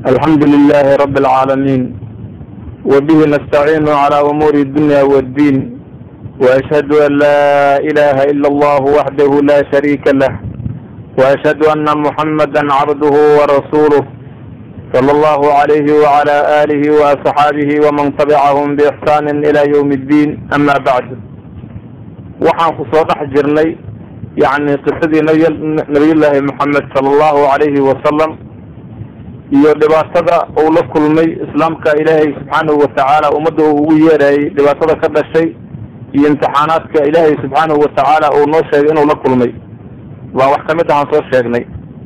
الحمد لله رب العالمين وبه نستعين على أمور الدنيا والدين وأشهد أن لا إله إلا الله وحده لا شريك له وأشهد أن محمدا عبده ورسوله صلى الله عليه وعلى آله وأصحابه ومن تبعهم بإحسان إلى يوم الدين أما بعد waxaan ku soo dhex jirnay yani qisadii nabiyullaahi moxamed sala allahu calayhi wasalam iyo dhibaatada uu la kulmay islaamka ilaahay subxaanahu watacaala ummadda uu ugu yeerayay dhibaatada ka dhashay iyo imtixaanaadka ilaahay subxaanahu watacaala uu noo sheegay inuu la kulmay waa wax kamid ahaan soo sheegnay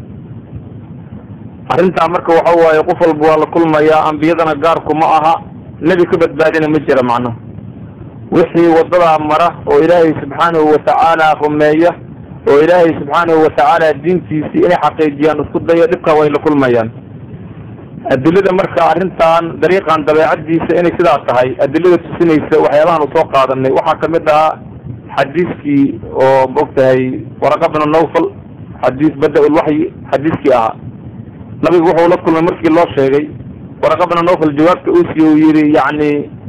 arrintaa marka waxa waaye qof walba waa la kulmayaa ambiyadana gaarku ma aha nebi ka badbaadina ma jira macnaha wixii wadadaa mara oo ilaahay subxaanahu watacaala rumeeya oo ilaahay subxaanahu watacaala diintiisii inay xaqiijiyaan isku dayo dhibkaa way la kulmayaan adilada marka arrintan dariiqan dabeecadiisa inay sidaa tahay adilada tusinaysa waxyaabahan u soo qaadanay waxaa kamid ahaa xadiiskii oo maogtahay waraqa bnu nawfal xadiis bada-ulwaxyi xadiiskii ahaa nabigu wuxuu la kulmay markii loo sheegay waraqa bnu nawfal jawaabta uu siiye uu yihi yani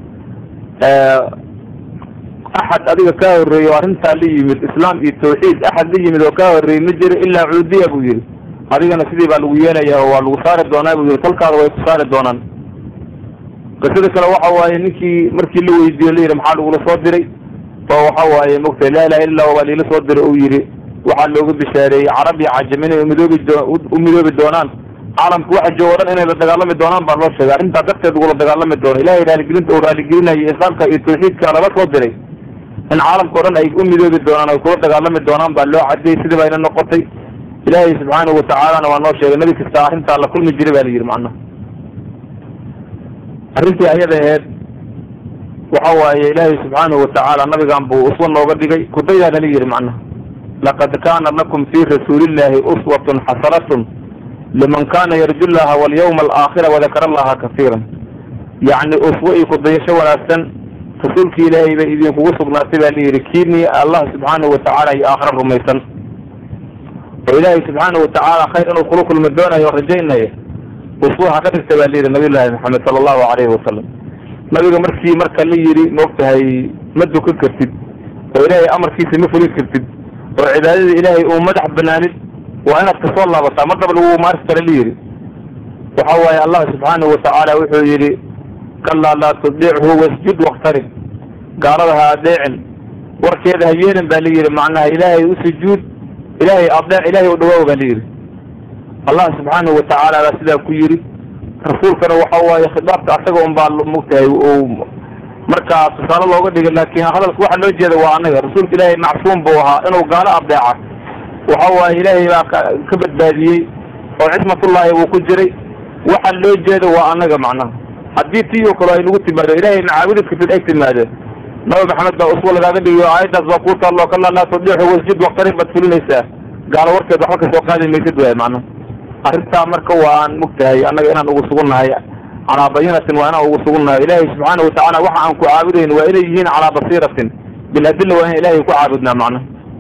axad adiga kaa horreeyey oo arrintaa la yimid islaam iyo tawxiid axad la yimid oo kaa horreeyey ma jiro ilaa cuudiya buu yihi adigana sidii baa lagu yeelayaa oo waa lagu saari doonaa buu yihi talkaada way ku saari doonaan qisada kale waxa waaye ninkii markii la weydiiyo la yidhi maxaa lagula soo diray oo waxa waaye mogtay laa ilaha illa waa liila soo diray uu yidhi waxaa looga bishaareeyey carab iyo cajam inay umidoobi u midoobi doonaan caalamku waxa joogo o dhan inay la dagaalami doonaan baa loo sheegay arrintaa darteed ugula dagaalami doono ilahay raaligelinta uu raaligelinayay islaamka iyo tawxiidka lala soo diray in caalamka o dhan ay u midoobi doonaan ay kula dagaalami doonaan baa loo cadiyey sidii bayna noqotay ilaahay subxaanahu watacaalana waa noo sheegay nebi kasta arrintaa la kulmi jiray ba la yidhi macnaha arrintii ayada aheed waxa waaye ilaahay subxaanahu watacaala nabigan buu uswa nooga dhigay kudayaa nala yidhi macnaha laqad kaana lakum fii rasuulillahi uswatun xasanatun liman kana yarju llaha walyawma alaakhira wadakara allaha kafiiran yacni uswo iyo kudayasho wanaagsan rasuulki ilaahay bay idinkugu sugnaatay baa layidhi kiini allah subxaanahu watacaala iyo aakhira rumaysan oo ilaahay subxaanahu watacaala khayr inuu kula kulmi doonayo o rajaynaya uswo ha ka dhigta baa layidhi nabiy llaahi maxamed sala allahu calayhi wasalam nabiga markii marka la yidhi maogtahay ma dukan kartid oo ilaahay amarkiisa ma fulin kartid oo cibaadada ilaahay uu madax banaanid waa inaad kasoo laabataa mar daba lagu maarsi kara la yidhi waxa waaye allah subxaanahu watacaala wuxuu yidhi kalaa laa tudichu wasjud waktarib gaalada ha adeecin warkeeda ha yeelin baa la yidhi macnaha ilaahay u sujuud ilaahay adeec ilaahay u dhawaaw baa la yidhi allah subxaanahu watacaala baa sidaa ku yidhi rasuulkana waxa waaye khidaabka asaga un baa mogtahay markaa tusaale looga dhigay laakiin hadalka waxa loo jeeda waa anaga rasuulka ilaahay macsuum buu ahaa inuu gaalo adeeca waxa waaye ilaahay baa ka badbaadiyey oo cismatullaahi buu ku jiray waxa loo jeeda waa anaga macnaha haddii tii oo kale ay nagu timaado ilaahay macaabudi kartid ay timaado nabi maxamed baa uswa lagaaga dhigiyo aayaddaas baa kuu taallo kalaa laa tudixu wasjud waktarin baad fulinaysaa gaalo warkeed waxba kasoo qaadi maysid waay macnaha arrintaa marka waa aan mogtahay annaga inaan ugu sugunnahay calaa bayinatin waa inaan ugu sugunnahay ilaahay subxaana watacaala waxa aan ku caabudayn waa inay yihiin calaa basiiratin biladilla waa in ilaahay ku caabudnaa macnaha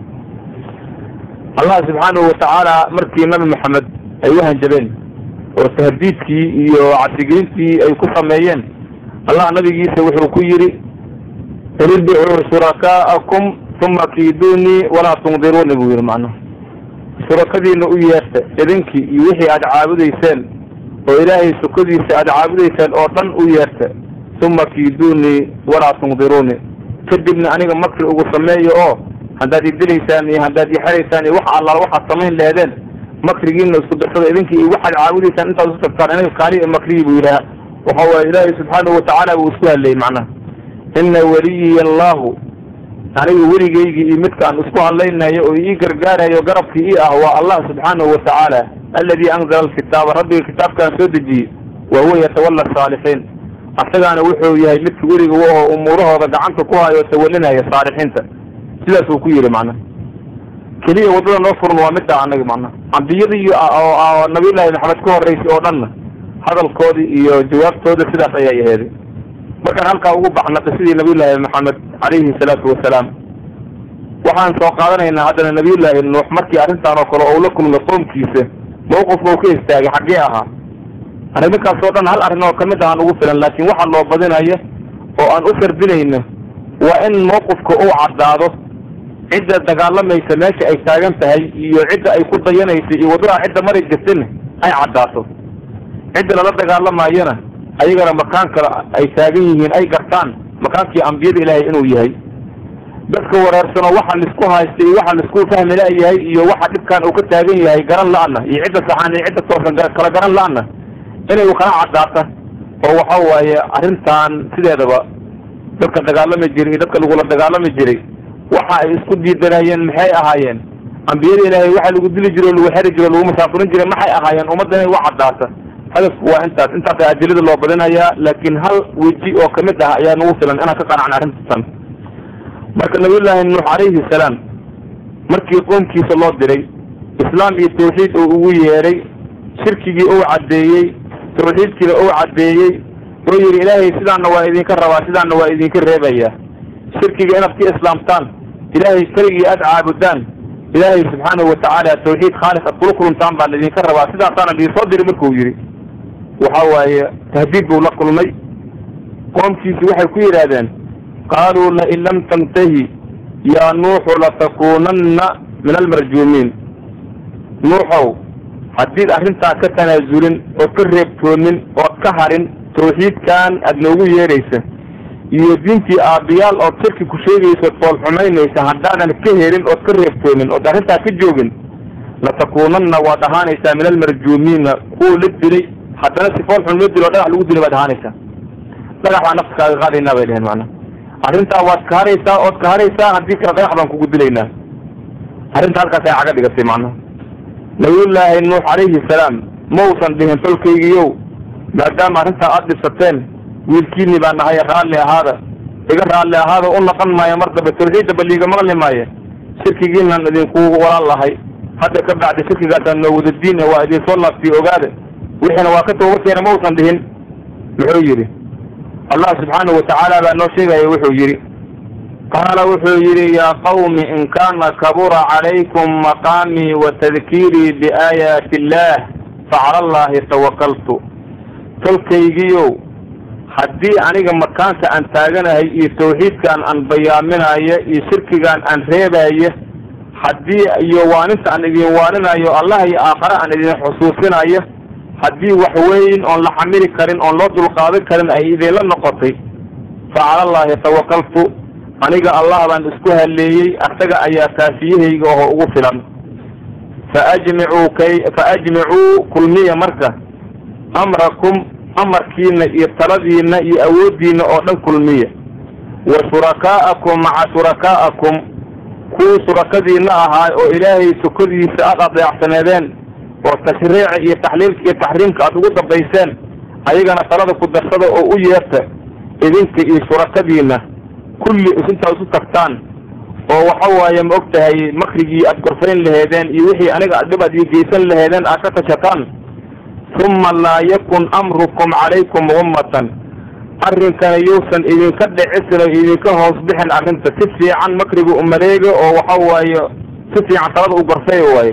allah subxaanahu watacaala markii nabi maxamed ay u hanjabeen oo tahdiidkii iyo cabsigelintii ay ku sameeyeen allah nabigiisa wuxuu ku yidhi qul idicuu shurakaa'akum uma kiiduunii walaa tundiruuni buu yidhi macnaha shurakadiina u yeerta idinkii iyo wixii aada caabudayseen oo ilaahay sukadiisa aada caabudayseen oo dhan u yeerta uma kiiduunii walaa tundiruuni kadibna aniga makri ugu sameeyo oo haddaad idilaysaan iyo haddaad ixeraysaan iyo wax allaal waxaad samayn leedeen makrigiina isku darsada idinkii iyo waxaad caabudaysaan intaad isu tagtaan aniga kaali e makriyi buu yidhaha waxa waaye ilaahay subxaanahu watacaala buu isku hadlayay macnaha ina waliyiy allahu aniga weligaygii iyo midkaan isku hadlaynayo oo ii gargaarayo garabkii ii ah waa allah subxaanahu watacaala alladii anzala alkitaaba rabbiga kitaabkaan soo dejiyey wa huwa yatawalla saalixiin asagaana wuxuu yahay midka weliga oo umuurahooda gacanta ku hayo oo tawalinaya saalixiinta sidaasuu ku yidhi macnaha keliya waddada noo furan waa middaa annaga macnaha ambiyadii oo nabiyullaahi maxamed ka horreysay oo dhanna hadalkoodii iyo jawaabtooda sidaas ayay aheeday markaan halkaa ugu baxna qisadii nabiyullaahi maxamed calayhi salaatu wasalaam waxaan soo qaadanaynaa haddana nabiyullaahi nuux markii arrintaan oo kale ou la kulmay qoomkiisa mawqifka u ka istaagay xaggee ahaa arriminkaas oo dhan hal arrin oo kamid ahaan ugu filan laakiin waxa loo badinaya oo aan u sardinayno waa in mawqifka uu caddaado cidda dagaalamaysa meesha ay taagan tahay iyo cidda ay ku dayanaysa iyo waddada cidda mari jirtana ay caddaato cidda lala dagaalamayana ayagana makaan kale ay taagan yihiin ay gartaan makaankii ambiyada ilaahay inuu yahay dadka wareersano waxa laisku haysta iyo waxa laisku fahmi la-yahay iyo waxa dhibkan uu ka taagan yahay garan la-ana iyo cidda saxaan iyo cidda toosan kala garan la-ana inay kala caddaata oo waxa waaye arrintan sideedaba dadka dagaalami jiray iyo dadka lagula dagaalami jiray waxa ay isku diidanayeen maxay ahaayeen ambiyada ilaahay waxa lagu dili jiro lagu xeri jiro lagu masaafurin jiray maxay ahaayeen ummadda inay u caddaata hadafku waa intaas intaasa adilada loo badinayaa laakiin hal weji oo kamid ah ayaa nagu filan inaan ka qanacna arrintan marka nabiyullaahi nuux calayhi salaam markii qoomkiisa loo diray islaam iyo tawxiid uu ugu yeedhay shirkigii uu caddeeyey tawxiidkiina uu caddeeyey oo yidhi ilaahay sidaana waa idinka rabaa sidaana waa idinka reebayaa shirkiga inaad ka islaamtaan ilaahay keligii aad caabudaan ilaahay subxaanahu watacaala tawxiid khaalis aad kula kuluntaan baan idinka rabaa sidaasaana idinsoo diri markuu yidhi waxa waaye tahdiid buu la kulmay qoomkiisi waxay ku yidhaahdeen qaaluu lain lam tantahi yaa nuuxu latakuunanna min almarjuumiin nuuxow haddiid arrintaa ka tanaasulin ood ka reebtoonin ood ka harin tawxiidkan aad noogu yeedhaysa iyo diintii aabbiyaal ood shirki ku sheegaysa ood fool xumaynaysa haddaadan ka helin ood ka reebtoonin ood arrintaa ka joogin latakuunanna waad ahaanaysaa min almarjuumiina kuwa la dilay haddana si fool xun loo dilo o dhagax lagu dilay baad ahaanaysaa dhagax baa nafta kaaga qaadaynaa bay dheheen macnaa arrintaa waad ka haraysaa ood ka haraysaa haddii kale dhagax baan kugu dilaynaa arrinta halkaas ay caga dhigatay macnaha nabiyullaahi nuux calayhi salaam mausan dhihin tolkaygiiyow maadaama arrintaa aada dhibsateen wiilkiinii baa nahay raalli ahaada iga raalli ahaada u naqon maayo mar dambe tawxiidda baliiga maqli maayo shirkigiinaan idinkugu walaal lahay hadda ka bacdi shirkigaasaan noo wada diin waa idinsoo laabtiy ogaada wixiina waa ka tooba keena mausan dhihin muxuu yidhi allah subxaanahu watacaala baa noo sheegaya wuxuu yidhi qaala wuxuu yidhi yaa qawmi in kaana kabura calaykum maqaamii wa tadkiirii biaayaati illaah facala allahi tawakaltu tolkaygiiow haddii aniga makaanka aan taaganahay iyo tawxiidkaan aan bayaaminayo iyo shirkigaan aan reebayo haddii iyo waaninta aan idin waaninayo allah iyo aakhare aan idin xusuusinayo haddii wax weyn oon la xamili karin oon loo dulqaadan karin ay idinla noqotay fa cala allahi tawakaltu aniga allah baan isku halleeyey asaga ayaa kaafiyahayga oo ugu filan faajmicuu kay faajmicuu kulmiya marka amrakum amarkiina iyo taladiina iyo awooddiina oo dhan kulmiya wa shurakaa'akum maca shurakaa'akum kuwii shurakadiina ahaa oo ilaahay sukadiisa aada adeecsaneedeen oo tashriica iyo taxliilka iyo taxriimka aada ugu dambayseen ayagana talada ku darsada oo u yeerta idinka iyo shurakadiina kulli isintaa isu tagtaan oo waxa waaye ma og tahay makrigii aad gorfayn laheedeen iyo wixii aniga dhib aad ii geysan laheedeen aad ka tashataan uma laa yakun amrukum calaykum ummatan arrinkana yuusan idinka dhicisin oo idinka hoos bixin arrinta si fiican makriga umaleega oo waxa waaye si fiican talada u gorfay waaye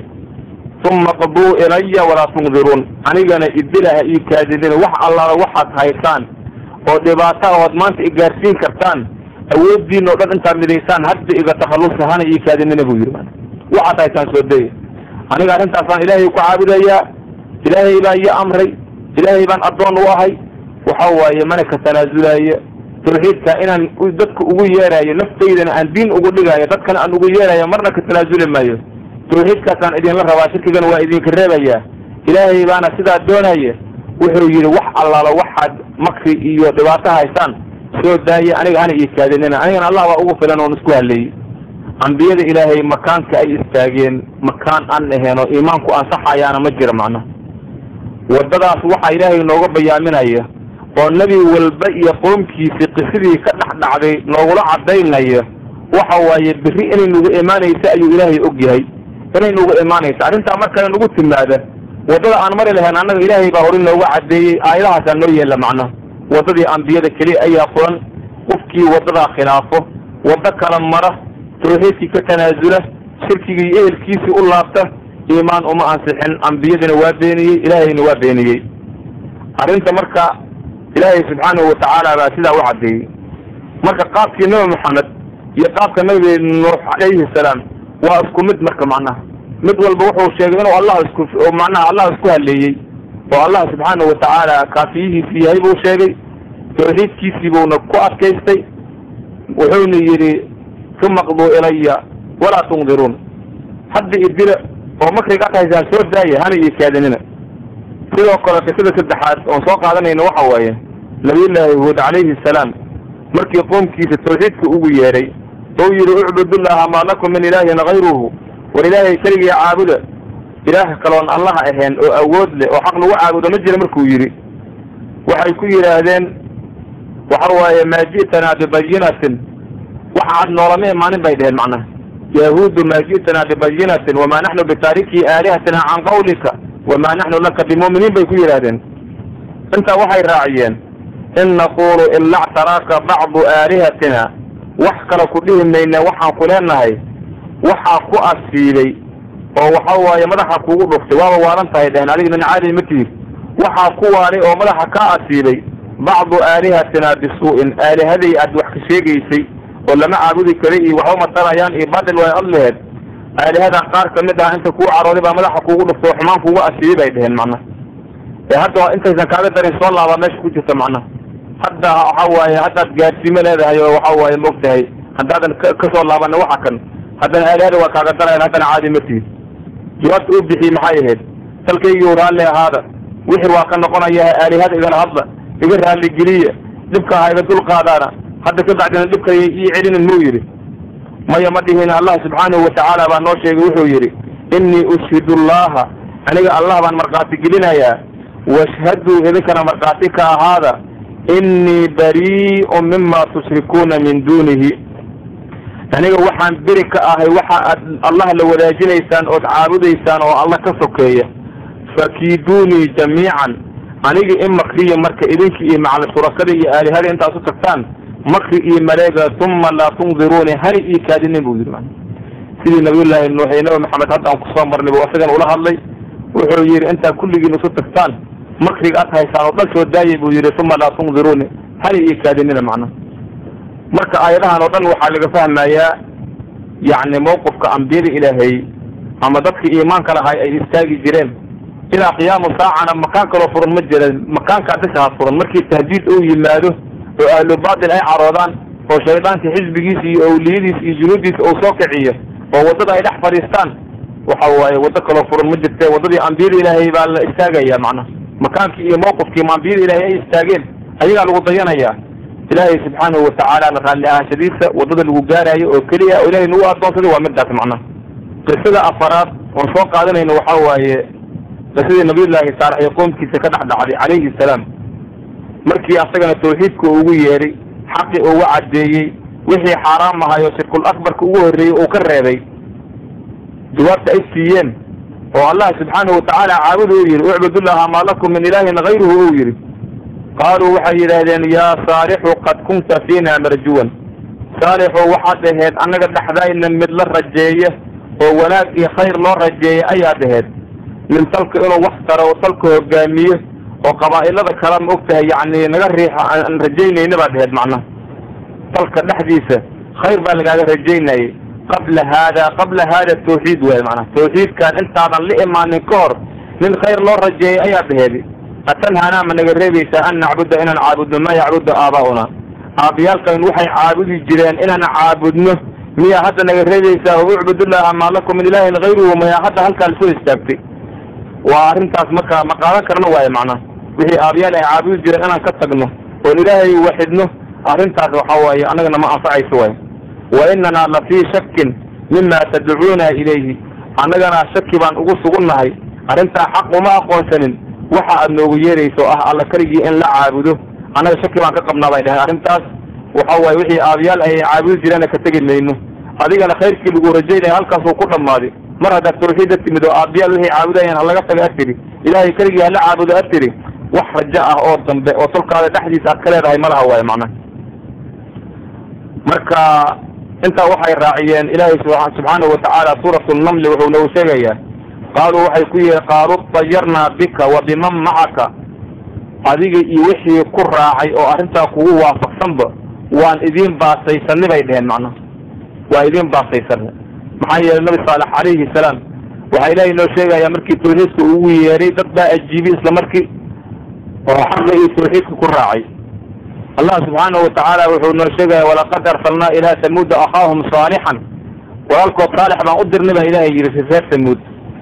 uma qaduu ilaya walaa tundiruun anigana idilaha io kaadidina wax allaala waxaad haysaan oo dhibaata ood maanta igaarsiin kartaan awooddiina o dhan intaad midaysaan hadda iga takhallusa hana io kaadinina buu yidhi waxaad haysaan soo daya aniga arrintaasaan ilaahay ku caabudayaa ilaahay baa iyo amray ilaahay baan addoon u ahay waxa waaye mana ka tanaasulayo tawxiidka inaan dadka ugu yeerayo naftaydana aan diin ugu dhigayo dadkana aan ugu yeerayo marna ka tanaasuli maayo tawxiidkaasaan idinla rabaa shirkigana waa idinka reebayaa ilaahay baana sidaa doonaya wuxuu yidhi wax allaala waxaad makri iyo dhibaato haysaan soo daaya aniga hana ii kaadinina anigana allah baa ugu filan oon isku haleeyey ambiyada ilaahay makaanka ay istaageen makaan aan ahayn oo iimaanku ansaxayaana ma jira macnaha waddadaas waxaa ilaahay nooga bayaaminaya oo nebi walba iyo qoomkiisii qisadii ka dhex dhacday noogula caddaynaya waxa waaye berri inay nugu imaanaysa ayuu ilaahay og yahay inay nugu imaanaysa arrintaa markale nugu timaada waddada aan mari lahayn annaga ilaahay baa hore nooga caddeeyey aayadahaasaa noo yeella macnaha waddadii ambiyada keliya ayaa furan qofkii waddadaa khilaafo waddo kala mara tawxiidkii ka tanaasula shirkigii iyo ehelkiisii u laabta iimaan uma ansixin ambiyadina waa beeniyey ilaahayna waa beeniyey arrinta marka ilaahay subxaanahu watacaala baa sidaa u caddeeyey marka qaabkii nabi maxamed iyo qaabka nabi nuux calayhi salaam waa isku mid marka macnaha mid walba wuxuu sheegay inuu allah isku oo macnaha allah isku haleeyey oo allah subxaanahu watacaala kaafiyihiisi yahay buu sheegay tawxiidkiisii buuna ku adkaystay wuxuuna yidhi uma qduu ilaya walaa tundiruun hadda idila oo makriga ad haysaan soo daaya hana ii kaadinina sidoo kale qisada saddexaad oon soo qaadanayna waxa waaye nabiyullaahi huud calayhi salaam markii qoomkiisa tawxiidka ugu yeedhay ou yidhi ucbudullaha maa lakum min ilaahin kayruhu war ilaahay keligii caabuda ilaah kaloon allaha ahayn oo awood leh oo xaq lagu caabudo ma jira markuu yidhi waxay ku yidhaahdeen waxa waaye maa ji'tanaa bibayinatin waxa ad noolama imaanin bay dheheen macnaha yahuudu maa ji'tanaa bibayinatin wamaa naxnu bitaariki aalihatina can qawlika wamaa naxnu laka bimu'miniin bay ku yidhaahdeen intaa waxay raaciyeen in naqulu ila ctaraaka bacdu aalihatina wax kale ku dhihi mayne waxaan ku leenahay waxaa ku asiibay oo waxa waaye madaxa kugu dhuftay waaba waalan tahay dheheen adiga nin caadi ma tihid waxaa ku waalay oo madaxa ka asiibay bacdu aalihatina bisuu'in aalihaday aad wax ka sheegaysay oo lama caabudi kara iyo waxba matarayaan iyo badil way ad laheed aalihadan qaar kamid ah inta kuu carooday baa madaxa kugu dhuftay oo xumaan kugu asiibay bay dheheen macnaha ee hadda intaysan kaaga darin soo laabaa meesha ku jirta macnaha hadda waxa waaye haddaad gaadsiimo leedahay oo waxa waaye maogtahay haddaadan kasoo laabana waxa kan haddana aalihada waa kaaga darayan haddana caadi ma tihid jawaabta u bixiyey maxay ahayd dalkaygii raalli ahaada wixii waa ka noqonaya aalihada igala hadla iga raalligeliya dhibka ha iga dulqaadaana hadda ka bacdina dhibka ii celinin muu yidhi maya ma dhihin allah subxaanahu watacaala baa noo sheegay wuxuu yidhi innii ushhidu allaha aniga allah baan markhaati gelinayaa washhaduu idinkana markhaati ka ahaada innii barii'un mima tushrikuuna min duunihi aniga waxaan beri ka ahay waxa aad allah la wadaajinaysaan ood caabudaysaan oo alla ka sokeeya fakiiduunii jamiican aniga in makriya marka idinki iyo macali shurakada iyo aalihada intaas u tagtaan makri iyo maleega uma laa tundiruuni hani ii kaadinin buu yidhi man sidii nabiyullaahi nuux iyo nabi maxamed hadda aan kusoo marnay bu isagan ula hadlay wuxuu yidhi intaa kulligiin isu tagtaan makriga ad haysaan oo dhan soo daayay buu yidhi uma laa tundiruuni hani ii kaadinina macnaha marka aayadahan oo dhan waxaa laga fahmayaa yacni mawqifka ambiyada ilaahay ama dadka iimaanka lahay ay istaagi jireen ilaa qiyaamu saacana makaan kaloo furan ma jira makaankaa bishaha furan markii tahdiid uu yimaado oo ahlu baatil ay caroodaan oo shaydaanka xisbigiisa iyo awliyadiisa iyo junuudiisa uu soo kiciyo oo waddada ay dhex fadhiistaan waxa waaye waddo kaloo furan ma jirte waddadii ambiyada ilaahay baa la istaagaya macnaha makaankii iyo mawqifkii ambiyada ilaahay ay istaageen ayagaa lagu dayanayaa ilaahay subxaanahu watacaalana raalli ahaanshadiisa waddada lagu gaaraayo oo keliya oo ilahay nagu addoonsaday waa midaas macnaha qisada afaraad oon soo qaadanayno waxa waaye qisadii nabiyullaahi saalex iyo qoomkiisa ka dhex dhacday calayhi salaam markii asagana tawxiidka ugu yeedhay xaqi ugu caddeeyey wixii xaaraam ahayo shirkul akbarka ugu horreeyey uu ka reebay jawaabta ay siiyeen oo allah subxaanahu watacaala caabudu uu yidhi ucbudullaha maa lakum min ilaahin kayruhu uu yidhi qaaluu waxay yidhaahdeen yaa saalixu qad kunta fiina marjuwan saalixu waxaad ahayd annaga dhexdayna mid la rajeeya oo wanaag iyo khayr loo rajeeya ayaad ahayd min talka inuu wax taro oo talka hogaamiyo oo qabaa'ilada kale ma og tahay yacni naga riixa aan rajaynayna baad ahayd macnaha talka dhexdiisa khayr baa lagaaga rajaynayay qabla haada qabla haada tawxiid waay macnaha tawxiidkan intaadan la imaanin ka hor nin khayr loo rajeeyay ayaad ahayd atanhanaa ma naga reebaysaa an nacbuda inaan caabudno maa yacbudu aabaa'una aabayaalkan waxay caabudi jireen inaan caabudno miyaa hadda naga reebaysaa o ucbudullaha maa lakum min ilaahin kayruhu mayaa hadda halkaa lasoo istaagtay waa arrintaas marka ma qaadan karno waaye macnaha wixii aabayaal ay caabudi jireen inaan ka tagno oon ilaahay waxidno arrintaas waxa waaye annagana ma anfacayso waaye wa inanaa la fii shakin mima tadcuuna ilayhi annagana shaki baan ugu sugunnahay arrintaa xaq uma aqoonsanin waxa aad noogu yeerayso ah alla keligii in la caabudo annaga shaki baan ka qabnaa bay dhaheen arrintaas waxa waaye wixii aabayaal ay caabudi jireenna ka tegi mayno adigana khayrkii lagu rajaynaya halkaasuu ku dhammaaday mar haddaad tawxiid a timid oo aabayaal wixii caabudayaan halaga taga ad tiri ilaahay keligii hala caabudo ad tiri wax rajo ah oo dambe oo tolkaada dhexdiisa aad ka leedahay malaha waaye macnaha marka intaa waxay raaciyeen ilaahay subxaanahu watacaala suuratu namli wuxuu nagu sheegayaa qaaluu waxay ku yihi qaaluu dayarnaa bika wa biman macaka adiga iyo wixii ku raacay oo arrintaa kugu waafaqsanba waan idiin baasaysanay bay dheheen macnaha waa idiin baasaysanay maxaa yeelay nabi saalex calayhi salaam waxaa ilaahay noo sheegaya markii tawxiidka ugu yeeray dad baa ajiibay isla markii oo xaqa iyo tawxiidka ku raacay allah subxaanahu watacaala wuxuu noo sheegaya walaqad arsalnaa ilaa samuuda akhaahum saalixan walaalkood saalix baan u dirnay baa ilaahay yidhi fi reer samuud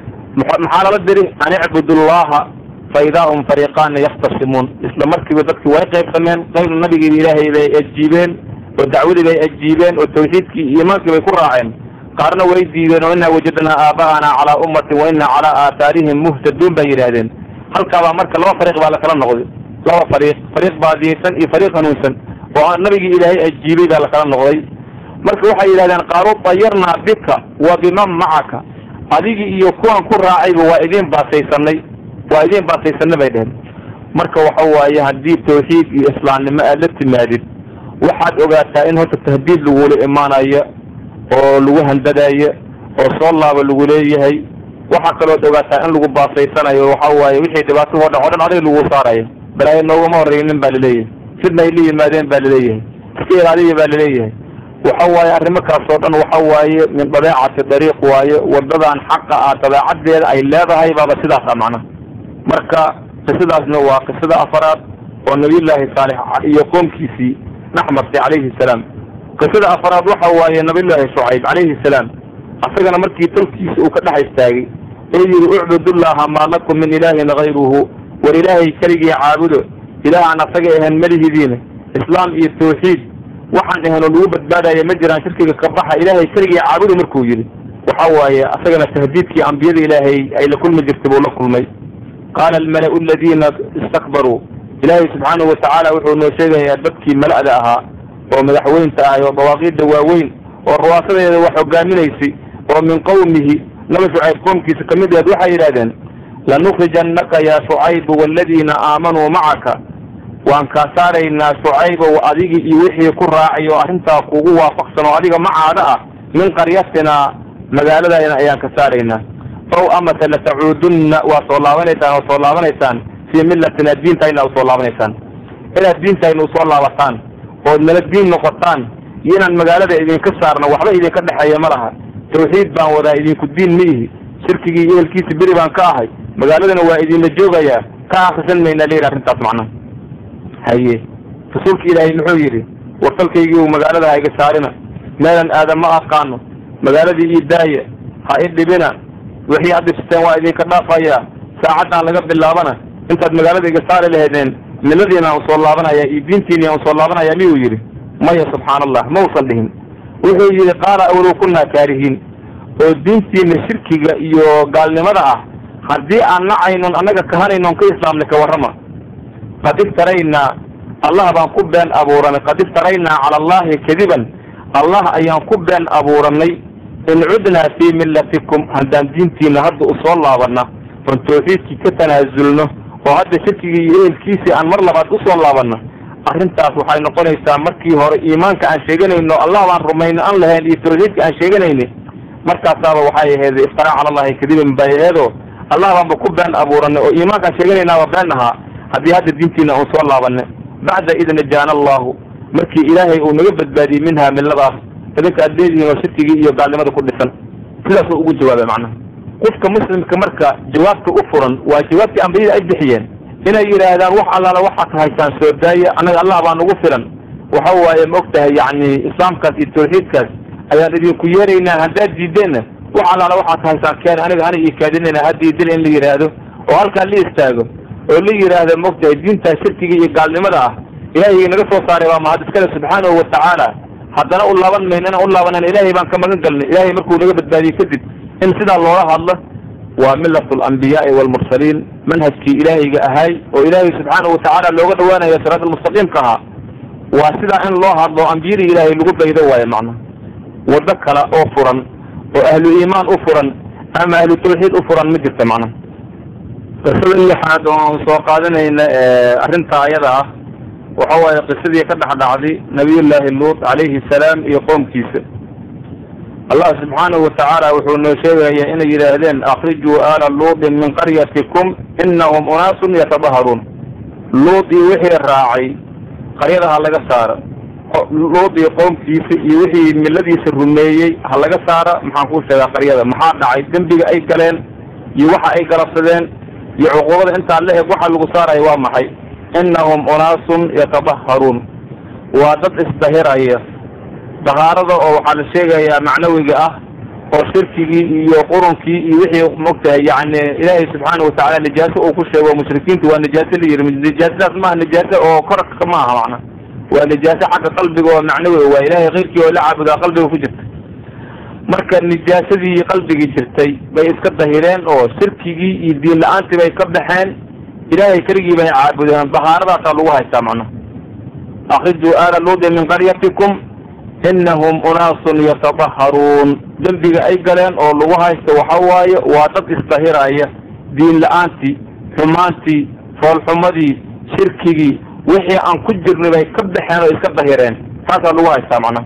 maxaa lala diri an icbudu llaha fa idaa hum fariiqaana yaktasimuun isla markiiba dadkii way qaybsameen qayb nabigii ilaahay bay ajiibeen oo dacwadii bay ajiibeen oo tawxiidkii iyo iimaankii bay ku raaceen qaarna way diideen oo inaa wajadnaa aaba'ana calaa ummatin wa inaa calaa aathaarihim muhtaduun bay yidhaahdeen halkaabaa marka laba fariiq baa lakala noqday laba fariiq fariiq baadiyeysan iyo fariiq hanuunsan oo nabigii ilaahay ajiibay baa lakala noqday marka waxay yidhahdeen qaaluu dayarnaa bika wa biman macaka adigii iyo kuwan ku raacayba waa idiin baasaysanay waa idiin baasaysanay bay dheheen marka waxa waaye haddii tawxiid iyo islaamnimo aad la timaadid waxaad ogaataa in horta tahdiid lagula imaanayo oo lagu handadayo oo soo laaba lagu leeyahay waxaa kalood ogaataa in lagu baasaysanayo waxa waaye wixii dhibaato hoo dhan o dhan adiga lagu saarayo balaayo noogama horreynin baa laleeyahay sidna ay la yimaadeen baa laleeyahay iska ilaaliya baa laleeyahay waxa waaye arrimokaas oo dhan waxa waaye min dabeecati dariiq waaye wadadan xaqa ah dabeecaddeeda ay leedahay baaba sidaasa macnaha marka qisadaasna waa qisada afaraad oo nabiyullaahi saalix iyo qoomkiisii naxmartay calayhi salaam qisada afaraad waxa waaye nabiyullaahi shucayb calayhi salaam asagana markii tolkiisa uu ka dhex istaagay ee yidhi ucbudullaha maa lakum min ilaahin hayruhu war ilaahay keligii caabudo ilaah aan asaga ahayn malihidiina islaam iyo tawxiid waxaan ahayn oo lagu badbaadaya ma jiraan shirkiga ka baxa ilaahay keligii caabudu markuu yidhi waxa waaye asagana tahdiidkii ambiyada ilaahay ay la kulmi jirtay buu la kulmay qaala almala'u aladiina istakbaruu ilaahay subxaanahu watacaala wuxuu noo sheegayaa dadkii mala'da ahaa oo madaxweynta ahay oo dawaaqiidda waaweyn oo ruwaasadeeda wax hogaaminaysay oo min qowmihi naba shucayb qoomkiisa ka mid aheed waxay yidhahdeen lanukrijannaka yaa shucaybu waaladiina aamanuu macaka waan kaa saaraynaa shucaybow adigii iyo wixii ku raacay oo arrintaa kugu waafaqsan oo adiga macaada ah min qaryatinaa magaaladayna ayaan ka saaraynaa ow amase latacuudunna waa soo laabanaysaan oo soo laabanaysaan fii millatina diintayna usoo laabanaysaan inaad diintayna usoo laabataan ood nala diin noqotaan iyo inaan magaalada idinka saarno waxba idinka dhexeeya ma laha tawxiid baan wadaa idinku diin ma ihi shirkigii iyo ehelkiisa beri baan ka ahay magaaladana waa idinla joogayaa ka akrisan maynaa layidhi arrintaas macnaha haye rasuulka ilaahay muxuu yidhi wartalkaygii magaalada ha iga saarina meelan aadan ma aqaano magaaladii ii daaya ha i dhibina wixii aad dhibsateen waa idinka dhaafayaa saacaddan laga bilaabana intaad magaalada iga saari lahaydeen miladiina usoo laabanaya iyo diintiina usoo laabanaya miyuu yidhi maya subxaana allah ma usan dhihin wuxuu yidhi qaala awlow kunaa kaarihiin oo diintiina shirkiga iyo gaalnimada ah haddii aan nacaynon annaga kahanaynon ka islaamnay ka warrama qad iftaraynaa allah baan ku been abuuranay qad iftaraynaa cala allahi kadiban allah ayaan ku been abuuranay in cudnaa fii millatikum haddaan diintiina hadda usoo laabanna oon tawxiidkii ka tanaasulno oo hadda shirkigii iyo ehelkiisii aan mar labaad usoo laabanno arrintaas waxay noqonaysaa markii hore iimaanka aan sheeganayno allah baan rumayno aan lahayn iyo tawxiidka aan sheeganayni markaasaaba waxay ahayd iftaraa cala allahi kadiban bay aheedoo allah baanba ku been abuuranay oo iimaankaan sheeganaynaaba been ahaa haddii hadda diintiina uun soo laabanay bacda id najaana allahu markii ilaahay uu naga badbaadiyey minhaa milladaas idinka aad leedihiin oo shirkigii iyo gaalnimada ku dhisan sidaasuu ugu jawaabay macnaha qofka muslimka marka jawaabta u furan waa jawaabtii ambiyada ay bixiyeen inay yidhaahdaan wax allaala waxaad haysaan soo daaya annaga allah baa nagu filan waxa waaye ma og tahay yacni islaamkaas iyo tawxiidkaas ayaan idinku yeeraynaa haddaad diideenna wax allaala waxaad haysaan keena aniga ana ii kaadinayna haddiidila in la yidhaahdo oo halkaa la istaago oo la yidhaahdo ma og tahay diintaa shirkiga iyo gaalnimada ah ilaahay naga soo saaray waa mahad iskale subxaanahu watacaala haddana u laaban mayno inaan u laabanan ilaahay baan ka magan galnay ilaahay markuu naga badbaadiyey kadib in sidaa loola hadlo waa milatu alambiyaai waalmursaliin manhajkii ilaahayga ahay oo ilaahay subxaanahu watacaala looga dhawaanayo siraat almustaqiimka ahaa waa sidaa in loo hadlo ambiyadii ilaahay lagu daydo waayo macnaha waddo kale oo furan oo ahlu iimaan u furan ama ahlu tawxiid u furan ma jirta macnaha qisada lixaad oo aan soo qaadanayna arrintaa ayada ah waxa waaye qisadii ka dhex dhacday nabiyullaahi luut calayhi salaam iyo qoomkiisa allah subxaanahu watacaala wuxuu noo sheegaya inay yidhaahdeen akrijuu aala luutin min qaryatikum inahum unaasun yatadaharuun luud iyo wixii raacay qaryada ha laga saaro luud iyo qoomkiisa iyo wixii miladiisa rumeeyey ha laga saara maxaan kuu sheegaa qaryada maxaa dhacay dembiga ay galeen iyo waxa ay galabsadeen iyo cuquubada intaa la eg waxa lagu saaraya waa maxay innahum unaasun yatadaharuun waa dad isdahiraya dahaarada oo waxaa la sheegayaa macnawiga ah oo shirkigii iyo qurunkii iyo wixii mogtahay yani ilaahay subxaana watacaala nijaaso uu ku sheego mushrikiintu waa nijaaso la yiri nijaasadaas maaha nijaaso oo korka ma aha macna waa nijaaso xagga qalbiga oo macnawi waa ilaahay keyrkii oo la caabudaa qalbiga ku jirta marka nijaasadii qalbigii jirtay bay iska dahireen oo shirkigii iyo diin la-aantii bay ka baxeen ilaahay keligii bay caabudeen dahaaradaasa lagu haystaa macna akrijuu aala luudi min qaryatikum inahum unaasun yatadaharuun dembiga ay galeen oo lagu haysto waxa waaye waa dad isdahiraya diin la-aantii xumaantii foolxumadii shirkigii wixii aan ku jirnay bay ka baxeen oo iska dahireen taasaa lagu haystaa macnaha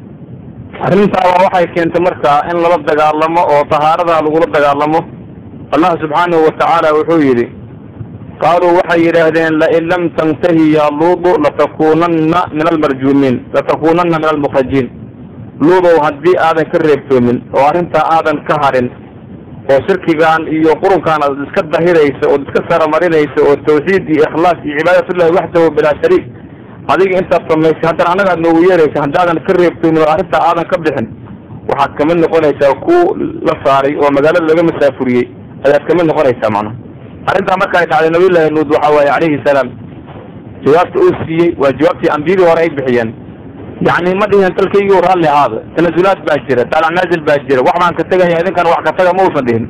arrintaaba waxay keentay markaa in lala dagaalamo oo tahaaradaa lagula dagaalamo allah subxaanahu watacaala wuxuu yidhi qaaluu waxay yidhaahdeen lain lam tantahi ya luudu latakunanna min almarjuumiin latakunanna min almukrajiin luudow haddii aadan ka reebtoomin oo arrintaa aadan ka harin oo shirkigaan iyo qurunkaan aad iska dahiraysa ood iska saramarinaysa oo tawxiid iyo ikhlaas iyo cibaadatullahi waxdahu bilaa shariik adiga intaad samaysay haddana annaga aad noogu yeeraysa haddaadan ka reebtoomin oo arrintaa aadan ka bixin waxaad kamid noqonaysaa ku la saaray oo magaalada laga masaafuriyey ayaad kamid noqonaysaa macnaha arrintaa marka ay dhacday nabiyullahi nuud waxa waaye calayhi salaam jawaabta uu siiyey waa jawaabtii ambiyadii hore ay bixiyeen yacni ma dhihin dalkaygii raalli ahaada tanasulaad baa jira daalac naazil baa jira wax baan ka tegaya idinkan wax ka taga ma uusan dhihin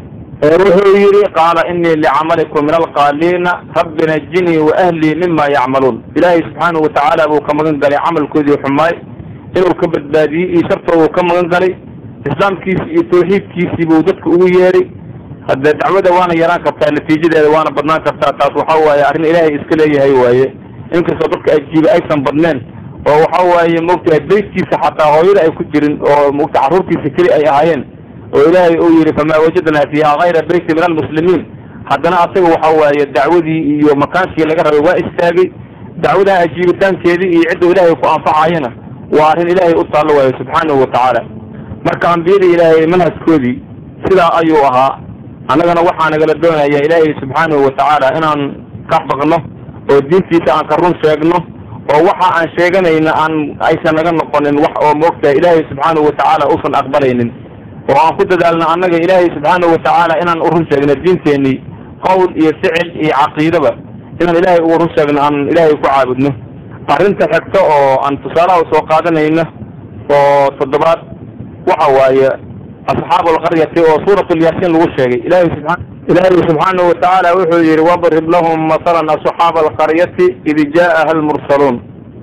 wuxuu yidhi qaala inii licamalikum min alqaaliina rabbi najinii wa ahlii mima yacmaluun ilaahay subxaanahu watacaala buu ka magan galay camalkoodii xumaay inuu ka badbaadiyey iyo shartoodu ka magan galay islaamkiisi iyo tawxiidkiisii buu dadka ugu yeeray hadde dacwada waana yaraan kartaa natiijadeeda waana badnaan kartaa taas waxa waaye arrin ilaahay iska leeyahay waaye inkastoo dadka ajiiba aysan badneen oo waxa waaye mogtahay beytkiisa xataa hooyada ay ku jirin oo mogta carruurtiisa keli ay ahaayeen oo ilaahay uu yidhi famaa wajadnaa fiiha kayra beyti min almuslimiin haddana asaga waxa waaye dacwadii iyo makaankii laga rabay waa istaagay dacwadaa ajiibitaankeedii iyo cidda ilaahay ku anfacayana waa arrin ilaahay u taallo waayo subxaanahu watacaala marka ambiyada ilaahay manhajkoodii sidaa ayuu ahaa annagana waxaa nagala doonaya ilaahay subxaanahu watacaala inaan ka baqno oo diintiisa aan ka run sheegno oo waxa aan sheeganayna aan aysan naga noqonin wax oo moogtahay ilaahay subxaanahu watacaala uusan aqbalaynin oo aan ku dadaalno annaga ilaahay subxaanahu watacaala inaan u run sheegno diinteenii qowl iyo ficil iyo caqiidaba inaan ilaahay ugu run sheegno aan ilaahay ku caabudno arrinta xigta oo aan tusaalaha usoo qaadanayno oo toddobaad waxa waaye asxaabu alqaryati oo suurat lyaasiin lagu sheegay ilahay subaa ilaahay subxaanahu watacaala wuxuu yihi wadrib lahum masalan asxaaba alqaryati id jaءaha almursaluun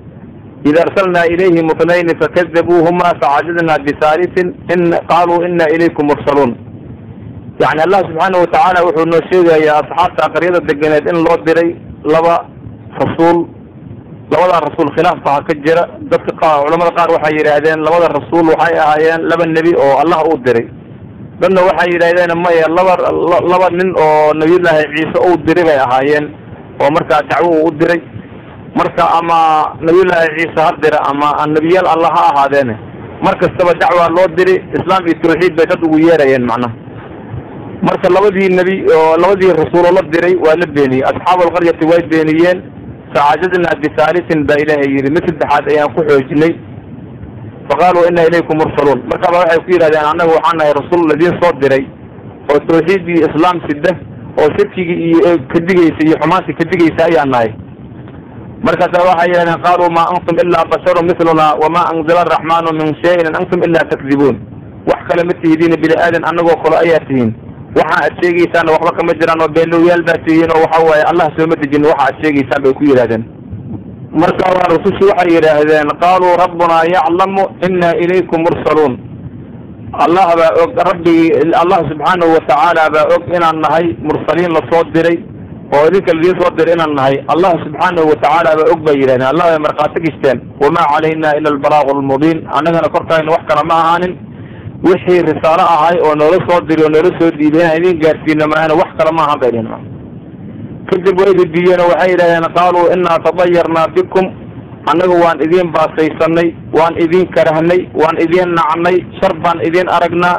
id arsalna ilayhim itnayni fakadabuuhuma facadadna bihaaliثin in qaluu ina ilaykum mursaluun yani allah subxaanahu watacaala wuxuu noo sheegayaa asxaabta qaryada deganeed in loo diray laba rasuul labadaa rasuul khilaafka ha ka jira dadka qaar culamada qaar waxay yidhaahdeen labada rasuul waxay ahaayeen laba nebi oo allah uu diray dadna waxay yidhaahdeen maya laba laba nin oo nabiyullaahi ciise uu diray bay ahaayeen oo markaa dacwo uu u diray marka ama nabiyullaahi ciise ha dira ama nebiyaal allah ha ahaadeene mar kastaba dacwaa loo diri islaam iyo tawxiid bay dad ugu yeerayeen macnaha marka labadii nebi oo labadii rasuuloo la diray waa la beeniyey asxaabu alqaryati way beeniyeen facajadna bihaalisin baa ilaahay yidhi mid saddexaad ayaan ku xoojinay faqaaluu ina ilaykum mursaluun markaaba waxay ku yidhahdeen annaga waxaan nahay rasuul ladiin soo diray oo tawxiidii islaam sida oo shirkigii iyo kadigaysa iyo xumaantii kadigaysa ayaan nahay markaasa waxay yidhahdeen qaaluu maa antum ilaa basharun miluna wamaa anzala araxmaanu min shayin in antum ilaa takdibuun wax kale ma tihidiin bini aadan annagoo kale ayaa tihiin waxa aad sheegaysaanna waxba kama jiraan oo beenlowyaal baa tihiin oo waxa waaye allah sooma dejin waxa aad sheegaysaan bay ku yidhahdeen marka waa rasushi waxay yidhaahdeen qaaluu rabbunaa yaclamu ina ilaykum mursaluun allah baa og rabbigi allah subxaanahu watacaala baa og inaan nahay mursaliin lasoo diray oo idinka ladiin soo diray inaan nahay allah subxaanahu watacaala baa og bay yidhahdeen allah bay markhaati gishteen wamaa calayna ila albalaaqu lmubiin annagana korkayna wax kale ma ahaanin wixii risaalo ahay oo noola soo diri oo noola soo diiday inaan idin gaarsiino maahana wax kale ma ahan bay dhihin kadib way ridiyeen oo waxay yidhahdeen qaaluu inaa tadayarnaa bikum annagu waan idiin baasaysanay waan idiin karahnay waan idiin nacnay shar baan idiin aragnaa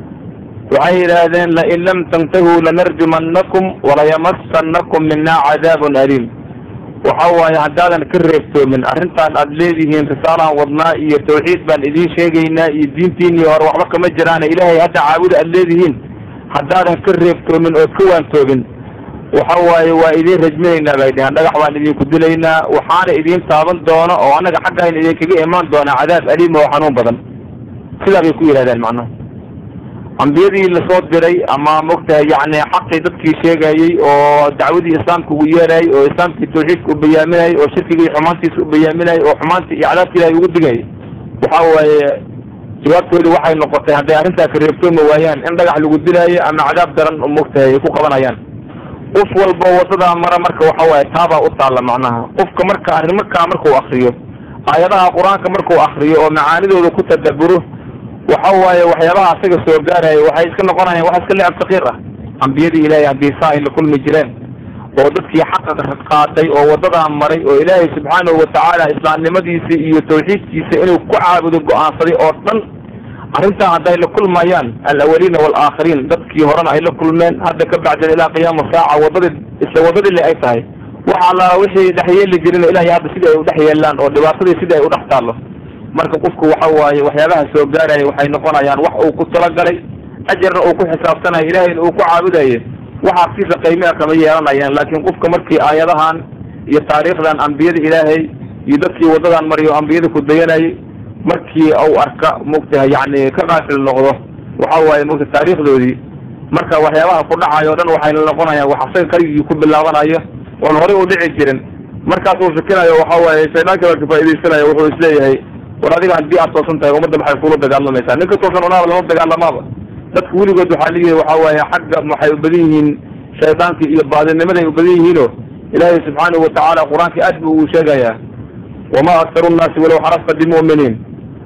waxay yidhaahdeen lain lam tantahuu lanarjumannakum walayamassannakum minaa cadaabun aliim waxa waaye haddaadan ka reebtoomin arrintaan aad leedihiin risaalaan wadnaa iyo tawxiid baan idiin sheegaynaa iyo diintiinii hore waxba kama jiraane ilaahay hadda caabuda aad leedihiin haddaadan ka reebtoomin ood ka waantoobin waxa waaye waa idiin rajminaynaa bay dheheen dhagax baan idinku dilaynaa waxaana idiin taaban doono oo annaga xaggayna idinkaga imaan doonaa cadaab aliim oo xanuun badan sidaa bay ku yidhahdeen macnaha ambiyadii lasoo diray ama mogtahay yani xaqii dadkii sheegayey oo dacwadii islaamka ugu yeerayay oo islaamkii tawxiidka u bayaaminayay oo shirkigii xumaantiisa u bayaaminayay oo xumaantii iyo cadaabka ilahay ugu digayay waxa waaye jawaabtoodu waxay noqotay hadday arrintaa ka reebtoomi waayaan in dhagax lagu dilaayo ama cadaab daran mogtahay ay ku qabanayaan qof walba wadadaa mara marka waxa waaye taabaa u taalla macnaha qofka marka arrimakaa markuu akriyo aayadaha qur-aanka markuu akriyo oo macaanidooda ku tadaburo waxa waaye waxyaabaha asaga soo gaaraya waxay iska noqonayaan wax iska lecab sakiir ah ambiyadii ilaahay haddii saa ay la kulmi jireen oo dadkii xaqa qaatay oo wadadaa maray oo ilaahay subxaanahu watacaala islaamnimadiisa iyo tawxiidkiisa inuu ku caabudo go-aansaday oo dhan arrintaa hadday la kulmayaan alawaliina waalaakhiriin dadkii horena ay la kulmeen hadda ka bacdan ilaa qiyaama saaca wadadii isla wadadii le ay tahay waxa alla wixii dhex yeeli jirin ilahay hadda sidii ay udhex yeelaan oo dhibaatadii sidii ay udhex taallo marka qofku waxa waaye waxyaabaha soo gaaraya waxay noqonayaan wax uu ku talagalay ajarna uu ku xisaabtanayo ilahayna uu ku caabudaye waxaa siisa qiimea kama yeelanayaan laakiin qofka markii aayadahan iyo taariikhdan ambiyada ilaahay iyo dadkii wadadan mariyo ambiyada ku dayanayay markii uu arka mugtaha yani ka qaafil noqdo waxa waaye mugta taariikhdoodii marka waxyaabaha ku dhacayo o dhan waxay noqonayaan wax asaga kaligii ku bilaabanayo oon horey u dhici jirin markaasuu fikinayo waxa waaye shaydaanka baa ka faa'idaysanayo wuxuu isleeyahay war adiga haddii aad toosan tahay ummadda maxay kula dagaalamaysaa ninka toosan unaaba lama dagaalamaaba dadka weligood waxaa leeyahay waxa waaye xagga waxay u badan yihiin shaydaanka iyo baadinimaday u badan yihiino ilaahay subxaanahu watacaala qur-aanka aad buu uu sheegayaa wama aktaru nnaasi walow xarasta bimuminiin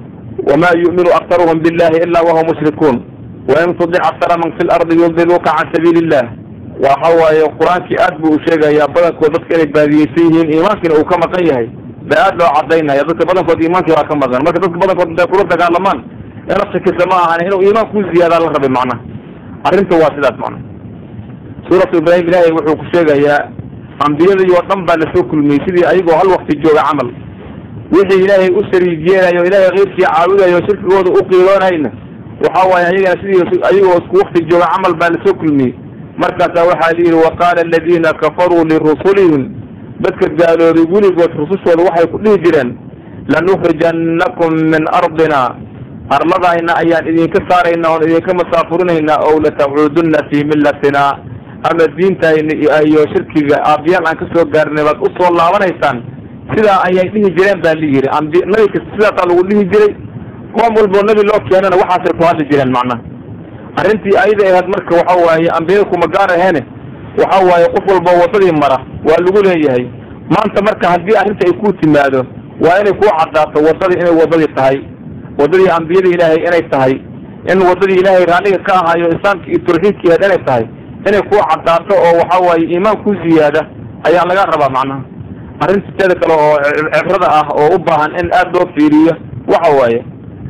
wama yu'minu aktaruhum billahi ila wahum mushrikuun wain tudic aktara man fi lardi yudiluuka can sabiili illah waxa waaye qur-aankii aad buu u sheegayaa badankood dadka inay baadiyeysan yihiin iimaankiina uu ka maqan yahay ba aad loo cadaynaya dadka badankood iimaankii waa ka maqan marka dadka badankood intay kula dagaalamaan ina shakisa ma ahan inuu iimaan ku ziyaadaa la rabay macnaha arrinta waa sidaas macnaha suuratu ibraahim ilaahay wuxuu ku sheegayaa ambiyadii oo dhan baa lasoo kulmiyey sidii ayagoo hal wakti jooga camal wixii ilaahay u shariig yeelayo ilaahay keyrkii caabudayo shirkigooda u qiiloonayna waxa waaye ayagana sidii ayagoo isku wakti jooga camal baa lasoo kulmiyey markaasaa waxaa la yidhi waqaala aladiina kafaruu lirusulihim dadka gaaloobay weligood rusushooda waxay ku dhihi jireen lanukhrijannakum min ardina arladayna ayaan idinka saaraynaa oon idinka masaafurinaynaa ow latacuudunna fii millatina ama diintayna iyo shirkiga aabiyaal aan kasoo gaarnay baad usoo laabanaysaan sidaa ayay dhihi jireen baa la yidhi ambi nabi kasta sidaasaa lagu dhihi jiray qoom walboo nebi loo keenana waxaasay ku hadli jireen macnaha arrintii ayada ahayd marka waxa waaye ambiyada kuma gaar aheene waxa waaye qof walba wadadii mara waa lagu leeyahay maanta marka haddii arrinta ay ku timaado waa inay kuu caddaato wadadii inay wadadii tahay wadadii ambiyada ilaahay inay tahay in wadadii ilaahay raalliga ka ahayo islaamka iyo tawxiidkii ahayd inay tahay inay kuu caddaato oo waxa waaye iimaan ku ziyaada ayaa laga rabaa macnaha arrinta teeda kale oo cibrada ah oo u baahan in aad loo fiiriyo waxa waaye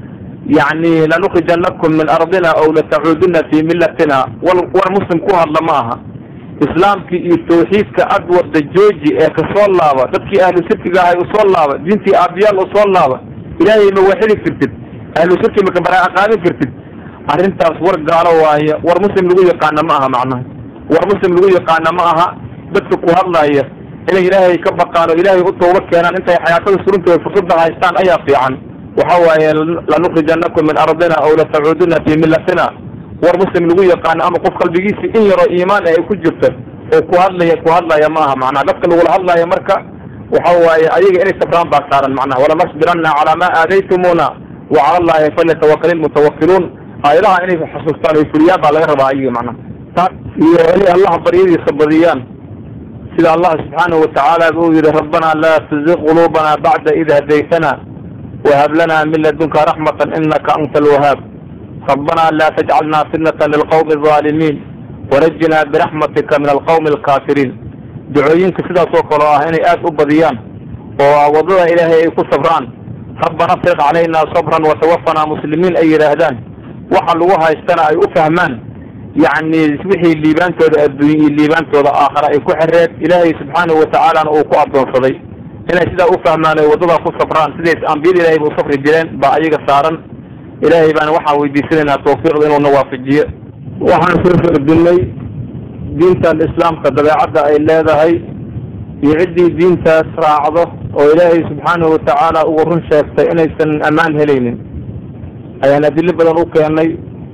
yacni lanukhrijanakum min ardina ow latacuuduna fii millatina wal war muslim ku hadla ma aha islaamkii iyo tawxiidka ad wada jooji ee kasoo laaba dadkii ahlu shirkiga ahay usoo laaba diintii aabiyaal usoo laaba ilaahay ma waxidi kartid ahlu shirki maka baraa'a qaadin kartid arrintaas war gaalo waaye war muslim lagu yaqaana ma aha macnaha war muslim lagu yaqaana ma aha dadka ku hadlaaya inay ilaahay ka baqaan oo ilaahay u tooba keenaan intay xayaatada surintooda fursadda haystaan ayaa fiican waxa waaye lanukhrijanakum min ardina ow latacuuduna fii millatina war muslim lagu yaqaano ama qof qalbigiisa in yaroo iimaan ay ku jirto oo ku hadlaya ku hadlaya ma aha macnaha dadka lagula hadlaya marka waxa waaye ayaga inay sabraan baa saaran macnaha walanasbiranna calaa ma aadaytumuna wa cala allahi falyatawakal ilmutawakiluun aayadaha inay xasuustaan oy fuliyaan baa laga rabaa ayaga macnaha iyo inay allah baryadiisa badiyaan sida allah subxaanahu watacaala uu yihi rabbana laa tuziq quluubana bacda id hadaytana wahab lana min ladunka raxmata inaka anta alwahaab ربنا لا تجعلنا فتنة للقوم الظالمين ونجنا برحمتك من القوم الكافرين ducooyinka sidaas oo kale ah inay aada u badiyaan oo waddada ilaahay ay ku sabraan rabbana afriq calaynaa sabran watawafanaa muslimiin ay yidhaahdaan waxa lagu haystana ay u fahmaan yacni wixii liibaantooda adduunye iyo liibaantooda aakhara ay ku xereed ilaahay subxaanahu watacaalana uu ku addoonsaday inay sidaa u fahmaan ay waddadaa ku sabraan siday ambiyada ilaahay ba u safri jireen baa ayaga saaran ilaahay baana waxaan weydiisanaynaa tawfiiqda inuuna waafajiyo waxaan soo fardinay diintan islaamka dabeecadda ay leedahay iyo ciddii diintaas raacdo oo ilaahay subxaanahu watacaala ugu run sheegtay inaysan ammaan helaynin ayaan adilo badan u keenay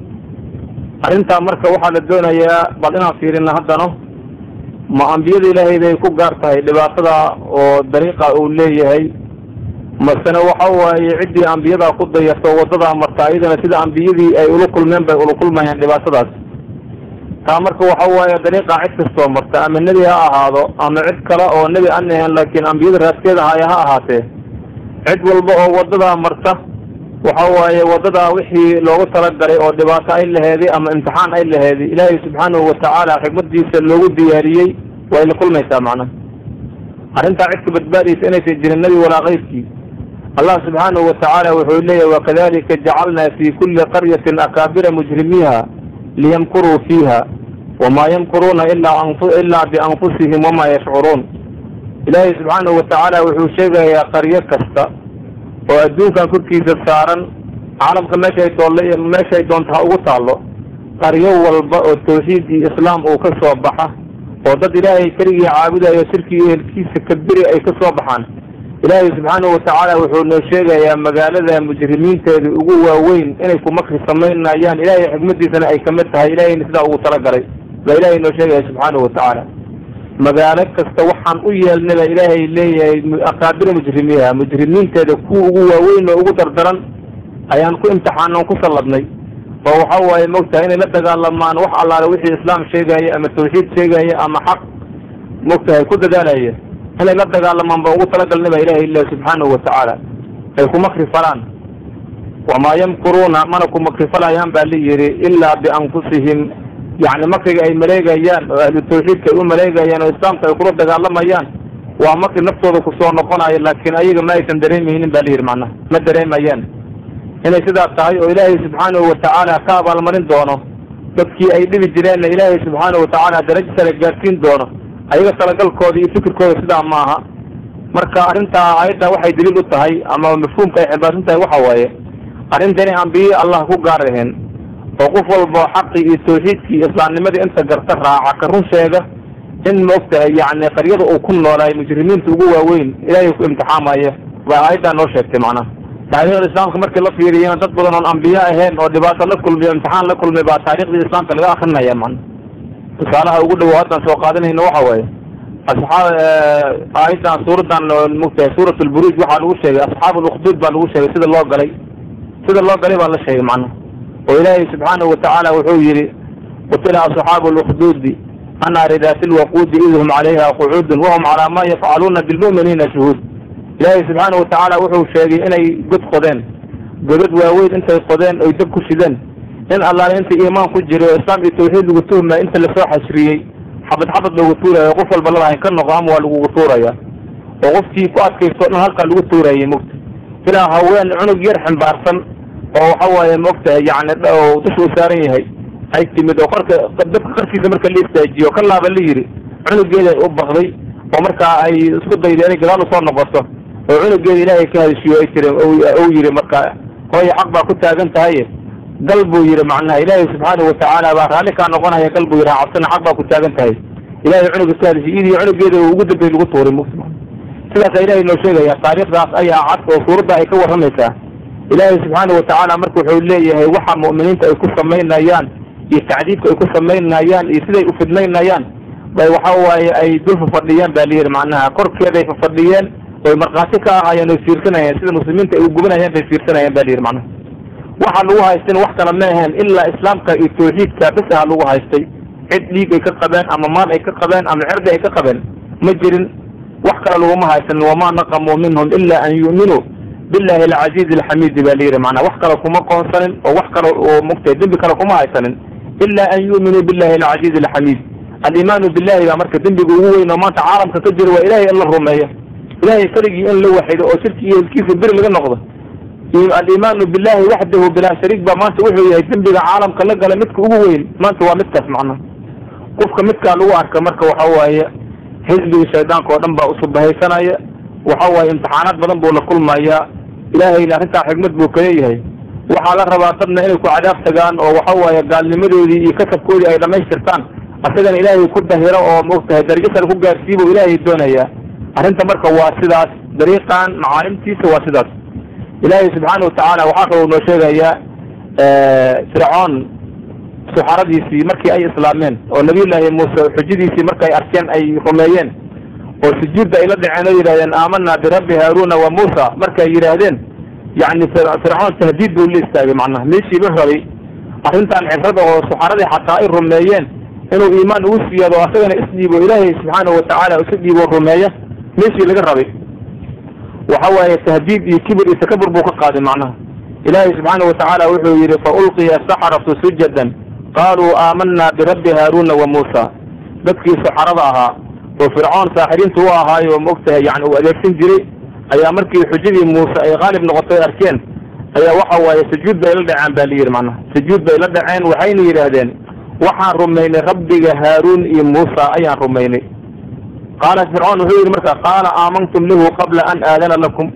arrintaa marka waxaa la doonayaa bal inaan fiirina haddana ma ambiyada ilaahay bay ku gaar tahay dhibaatada oo dariiqa uu leeyahay masena waxa waaye ciddii ambiyadaa ku dayarto waddadaa marta iyadana sida ambiyadii ay ula kulmeen bay ula kulmayaan dhibaatadaas taa marka waxa waaye dariiqa cid kastoo marta ama nebi ha ahaado ama cid kale oo nebi aan ahayn laakiin ambiyada raaskeeda haya ha ahaatee cid walba oo waddadaa marta waxa waaye waddadaa wixii loogu talagalay oo dhibaato ay laheeday ama imtixaan ay laheeday ilaahay subxaanahu watacaala xikmadiisa loogu diyaariyey way la kulmaysaa macnaha arrintaa cid ka badbaadaysa inaysan jirin nebi walaa kayrkii allah subxaanahu watacaala wuxuu leeyahy wakadalika jacalna fi kuli qaryatin akaabira mujrimiiha liyamkuruu fiiha wamaa yamkuruuna ilaa bianfusihim wamaa yashcuruun ilaahay subxaanahu watacaala wuxuu sheegayaa qaryo kasta oo adduunkan korkiisa saaran caalamka meeshay toolle meeshay doonta ha ugu taallo qaryo walba oo tawxiid iyo islaam uu ka soo baxa oo dad ilaahay keligii caabudayo shirki iyo helkiisa kabiri ay ka soo baxaan ilaahay subxaanahu watacaala wuxuu noo sheegayaa magaalada mujrimiinteeda ugu waaweyn inay ku makri samaynayaan ilaahay xikmadiisana ay kamid tahay ilahayna sidaa ugu talagalay baa ilaahay noo sheegaya subxaanahu watacaala magaalo kasta waxaan u yeelnay baa ilaahay leeyahay akaabira mujrimiiha mujrimiinteeda kuwa ugu waaweyn oo ugu dardaran ayaan ku imtixaanan ku salladnay oo waxa waaye mogtahay inay la dagaalamaan wax allaale wixii islaam sheegaya ama tawxiid sheegaya ama xaq mogtahay ku dadaalaya inay la dagaalamaan baan ugu talagalnay baa ilahay leeyahy subxaanahu watacaala ay ku makri falaan wamaa yamkuruuna mana ku makri falayaan baa la yidhi ilaa bianfusihim yacni makriga ay maleegayaan oo ahlu tawxiidka ay u maleegayaan oo islaamka ay kula dagaalamayaan waa makri naftooda kusoo noqonayo laakiin ayaga ma aysan dareemaynin ba la yidhi macnaha ma dareemayaan inay sidaa tahay oo ilaahay subxaanahu watacaala ka abaalmarin doono dadkii ay dhibi jireenna ilaahay subxaanahu watacaala darajo sare gaadsiin doono ayaga talagalkooda iyo fikirkooda sidaa maaha marka arrintaa aayadda waxay daliil u tahay ama mafhuumka ay xilbaarsan tahay waxa waaye arrinta inay ambiye allah ku gaar aheen oo qof walba xaqii iyo tawxiidkii iyo islaamnimadii inta garta raaca ka run sheega in maogtahay yacni qaryada uu ku noolaay mujrimiinta ugu waaweyn ilaahay ku imtixaamaya baa aayaddaa noo sheegtay macnaha taariikhda islaamka markii la fiiriyana dad badan oon ambiye ahayn oo dhibaato la kulmiy imtixaan la kulmay baa taariikhdii islaamka laga akrinaya macna tusaalaha ugu dhowow haddaan soo qaadanayna waxa waaye asxaab aayaddan suuradan mogtahay suurat lburuuj waxaa lagu sheegay asxaab alukduud baa lagu sheegay sida loo galay sida loo galay baa la sheegay macnaha oo ilaahay subxaanahu watacaala wuxuu yidhi qutila asxaabu lukduudi annaari daati lwaquudi id hum calayha qucuudun wahum calaa ma yafcaluuna bilmu'miniina shuhuud ilaahay subxaanahu watacaala wuxuu sheegay inay god qodeen godad waaweyn intay qodeen oy dab ku shideen in allaale inta iimaan ku jiray oo islaam iyo tawxiid lagu tuhmaya inta lasoo xashriyey xabad xabad loogu tuurayo qof walba lalahayn ka noqo ama waa lagugu tuuraya oo qofkii ku adkaysto dhan halkaa lagu tuurayay mogta ilaa haween cunug yar ximbaarsan oo waxa waaye maogtahay yacni dusha uu saaran yahay ay timid oo korka dabka qarkiisa marka la istaajiyo ka laaba la yidhi cunugeeda u bakday oo markaa ay isku dayda inay gadaal usoo noqoto oo cunugeeda ilaahay ka hadishiyo ay tiri uu yidhi marka hooya xaq baa ku taagan tahaye gal buu yidhi macnaha ilaahay subxaanahu watacaala baa raalli kaa noqonaya gal buu yidhi cabsina xaq baa ku taagan tahay ilahay cunuga ka hadishiy idii cunugeeda ugu dambey lagu tuuray mugta sidaasa ilaahay noo sheegaya taariikhdaas ayaa cad oo suuradda ay ka warramaysaa ilaahay subxaanahu watacaala marka wuxuu leeyahay waxa mu'miniinta ay ku samaynayaan iyo tacdiibka ay ku samaynayaan iyo siday u fidnaynayaan bay waxa waaye ay dul fafadhiyeen ba layidhi macnaha korkeeday fafadhiyeen oy markhaati ka ahaayeen oy fiirsanayeen sida muslimiinta ay u gubanayeen bay fiirsanayeen ba layidhi macnaha waxa lagu haystin wax kale ma aheen ilaa islaamka iyo tawxiidka bes aha lagu haystay cid dhiig ay ka qabeen ama maal ay ka qabeen ama cirdi ay ka qabeen ma jirin wax kale laguma haysanin wamaa naqamuu minhum ila an yu'minuu billahi alcaziiz alxamiidi ba layidhi macnaha wax kale kuma qoonsanin oo wax kale oo mugtay dembi kale kuma haysanin ila an yu'minuu billahi alcaziiz alxamiid aliimaanu billahi baa marka dembiga ugu weyn oo maanta caalamka ka jira waa ilahay in la rumeeyo ilahay keligii in la waxido oo shirki iyo hilkiisa beri laga noqdo aliimaanu billahi waxdahu bilaa shariik baa maanta wuxuu yahay dembiga caalamka la gala midka ugu weyn maanta waa midkaas macnaha qofka midkaa lagu arka marka waxa waaye xisbigii shaydaanka oo dhan baa usubahaysanaya waxa waaye imtixaanaad badan buu la kulmayaa ilaahayna arrintaa xigmad buu kaleeyahay waxaa la rabaa dadna inay ku cadaab tagaan oo waxa waaye gaalnimadoodii iyo kasabkoodii ay dhamaystirtaan asagana ilaahay ku dahiro oo maogtahay darajo sare ku gaarsiibu ilaahay doonayaa arrinta marka waa sidaas dariiqan macaalimtiisa waa sidaas ilaahay subxaana watacaala waxaa kaloo noo sheegayaa fircoon suxaradiisii markii ay islaameen oo nabiyullaahi muuse xujadiisii markay arkeen ay rumeeyeen oo sujuudda ay la dhaceen oo yidhahdeen aamanaa birabbi haaruuna wa muusa markay yidhaahdeen yacni fircoon tahdiid buu la istaagay macnaha meeshii la rabay arrintan cibrada oo suxaradii xataa ay rumeeyeen inuu iimaan ugu siyaado asagana isdhiibo ilaahay subxaanahu watacaala isu dhiibo rumeeya meeshii laga rabay waxa waaye tahdiid iyo kibir iyo takabur buu ka qaaday macnaha ilaahay subxaana watacaala wuxuu yidhi fa ulqiya saxaratu sujadan qaaluu aamanaa birabbi haaruuna wa muusa dadkii suxarada ahaa oo fircoon saaxiriinta u ahaayo maogtahay yani uu adeegsan jiray ayaa markii xujadii muuse ay qaalib noqotay arkeen ayaa waxa waaye sujuud bay la dhaceen baa layidhi macnaha sujuud bay la dhaceen waxayna yidhaahdeen waxaan rumaynay rabbiga haaruun iyo muusa ayaan rumaynay qaala fircoon wuxuu yidhi marka qaala aamantum lahu qabla an aadana lakum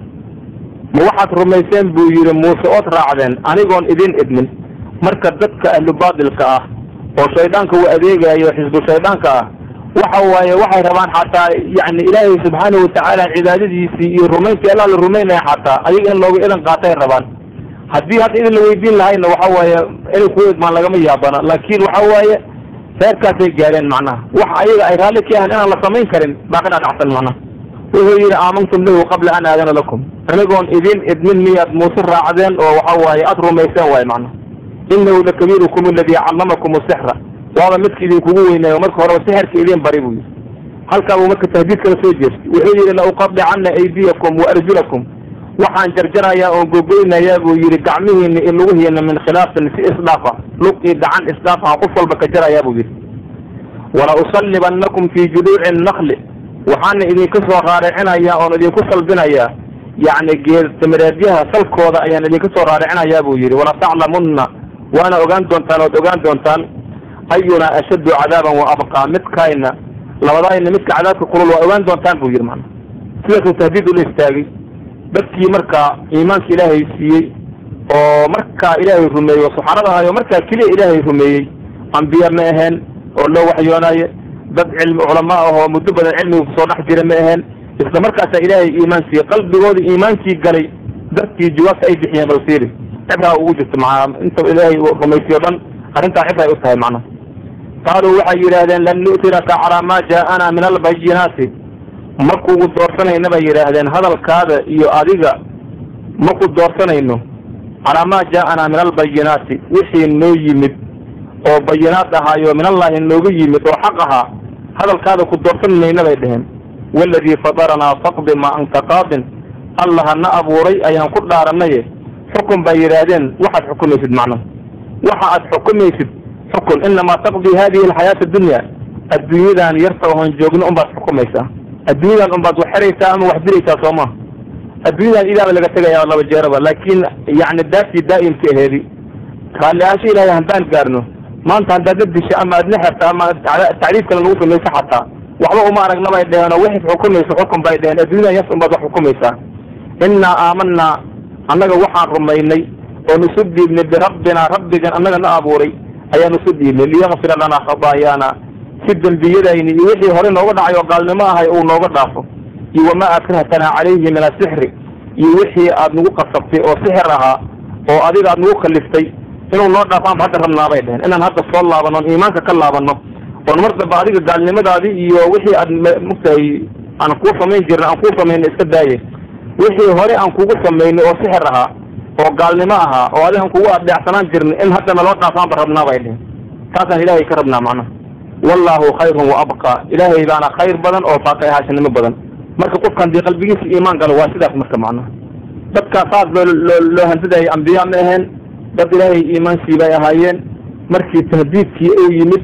ma waxaad rumayseen buu yidhi muuse ood raacdeen anigoon idin idmin marka dadka ahlu baatilka ah oo shaydaanka uu adeegayo xisbu shaydaanka ah waxa waaye waxay rabaan xataa yani ilaahay subxaanahu watacaala cibaadadiisii iyo rumayntii allah la rumaynaya xataa ayaga in looga idan qaatay rabaan haddii hadda idin la weydiin lahayna waxa waaye inay ku idmaan lagama yaabana laakiin waxa waaye reerkaasay gaareen macnaha wax ayaga ay raalli ka yahan inaan la samayn karin baa ka dhadhacsan macnaha wuxuu yidhi aamantum lahu qabla an aadana lakum anigoon idin idmin miyaad muuse raacdeen oo waxa waaye aada rumayseen waaye macnaha inahu lakabiirukum aladii callamakum sixra waaba midka idinkugu weynaayo marka horeba sixirka idin bari buu yidhi halkaa buu marka tahdiid kala soo jeestay wuxuu yidhi lauqadicana aydiyakum wa arjulakum waxaan jarjarayaa oon gogoynayaa buu yidhi gacmihiina iyo lugihiina min khilaafin si isdhaafa lug iyo gacan isdhaaf aan qof walba ka jarayaa buu yidhi wala usallibanakum fii juduuci nakli waxaana idinka soo raaricinayaa oon idinku salbinayaa yacni geedtimireedyaha salkooda ayaan idinka soo raaricinayaa buu yidhi wala taclamunna waana ogaan doontaan ood ogaan doontaan ayuna ashaddu cadaaban wa abqaa midkayna labadayna midka cadaabka kulul waa ogaan doontaan buu yidhi macna sidaasuu tahdiid ula istaagay dadkii markaa iimaanka ilaahay siiyey oo markaa ilaahay rumeeyey suxarada ahayo markaa keliya ilaahay rumeeyey ambiya ma aheen oo loo waxyoonaaye dad cilmi culama ah oo muddo badan cilmiga kusoo dhex jira ma aheen isla markaasaa ilaahay iimaan siiyey qalbigooda iimaankii galay dadkii jawaabta ay bixiyeen bal fiiri cibraa ugu jirta maa inta ilaahay rumaysiyo dhan arrintaa cibray u tahay macnaha qaaluu waxay yidhaahdeen lan nu'tiraka calaa maa jaa'ana min albayinaati makugu doorsanayna bay yidhaahdeen hadalkaada iyo adiga maku doorsanayno calaa maa jaa'ana min albayinaati wixii noo yimid oo bayinaad ahaayo min allahi nooga yimid oo xaq ahaa hadalkaada ku doorsan mayna bay dheheen waaladii fadaranaa faqdi maa anta qaadin allaha na abuuray ayaan ku dhaaranaye xukun bay yidhaahdeen waxaad xukumaysid macnaha waxa aad xukumaysid xukun inamaa taqdii hadihi alxayaata addunya adduunyadan yarta oon joogno unbaad xukumaysaa adduunyadan unbaad wax xeraysaa ama wax diraysaa soo maha adduunyadan ilaaba laga tegaya laba jeeraba laakiin yani daartii daa'imka aheedi raalli ahaansho ilaahay haddaan gaarno maanta haddaad la disha ama aad la xerta ama tacliif kale lagu samayso xataa waxba uma aragna bay dheheen oo wixii xukumayso xukun bay dheheen adduunyadan yarta unbaad wax xukumaysaa innaa aamanaa annaga waxaan rumaynay oon isu dhiibnay birabbinaa rabbigan annaga na abuuray ayaan isu dhiibnay liyakfira lanaa khadaayaana si dembiyadayni iyo wixii hore nooga dhacay oo gaalnimo ahay uu nooga dhaafo iyo wamaa akrahtanaa calayhi min asixri iyo wixii aad nagu qasabtay oo sixir ahaa oo adiga aad nagu kaliftay inuu noo dhaafaanba hadda rabnaa bay dheheen inaan hadda soo laabanno on iimaanka ka laabanno oon mar damba adiga gaalnimadaadii iyo wixii aad mugtahay aan kuu samayn jirna aan kuu samayna iska daaye wixii hore aan kugu samaynay oo sixir ahaa oo gaalnimo ahaa oo adiga aan kugu adeecsanaan jirna in haddana loo dhaafaanba rabnaa bay dheheen taasaan ilaahay ka rabnaa macnaha wallahu khayrun wa abqa ilaahay baana khayr badan oo faaqi ahaashanimo badan marka qofkan dii qalbigiisa iimaan galo waa sidaas marka macnaha dadkaa saas loo loo loo handadayay ambiya ma aheen dad ilaahay iimaansii bay ahaayeen markii tahdiidkii uu yimid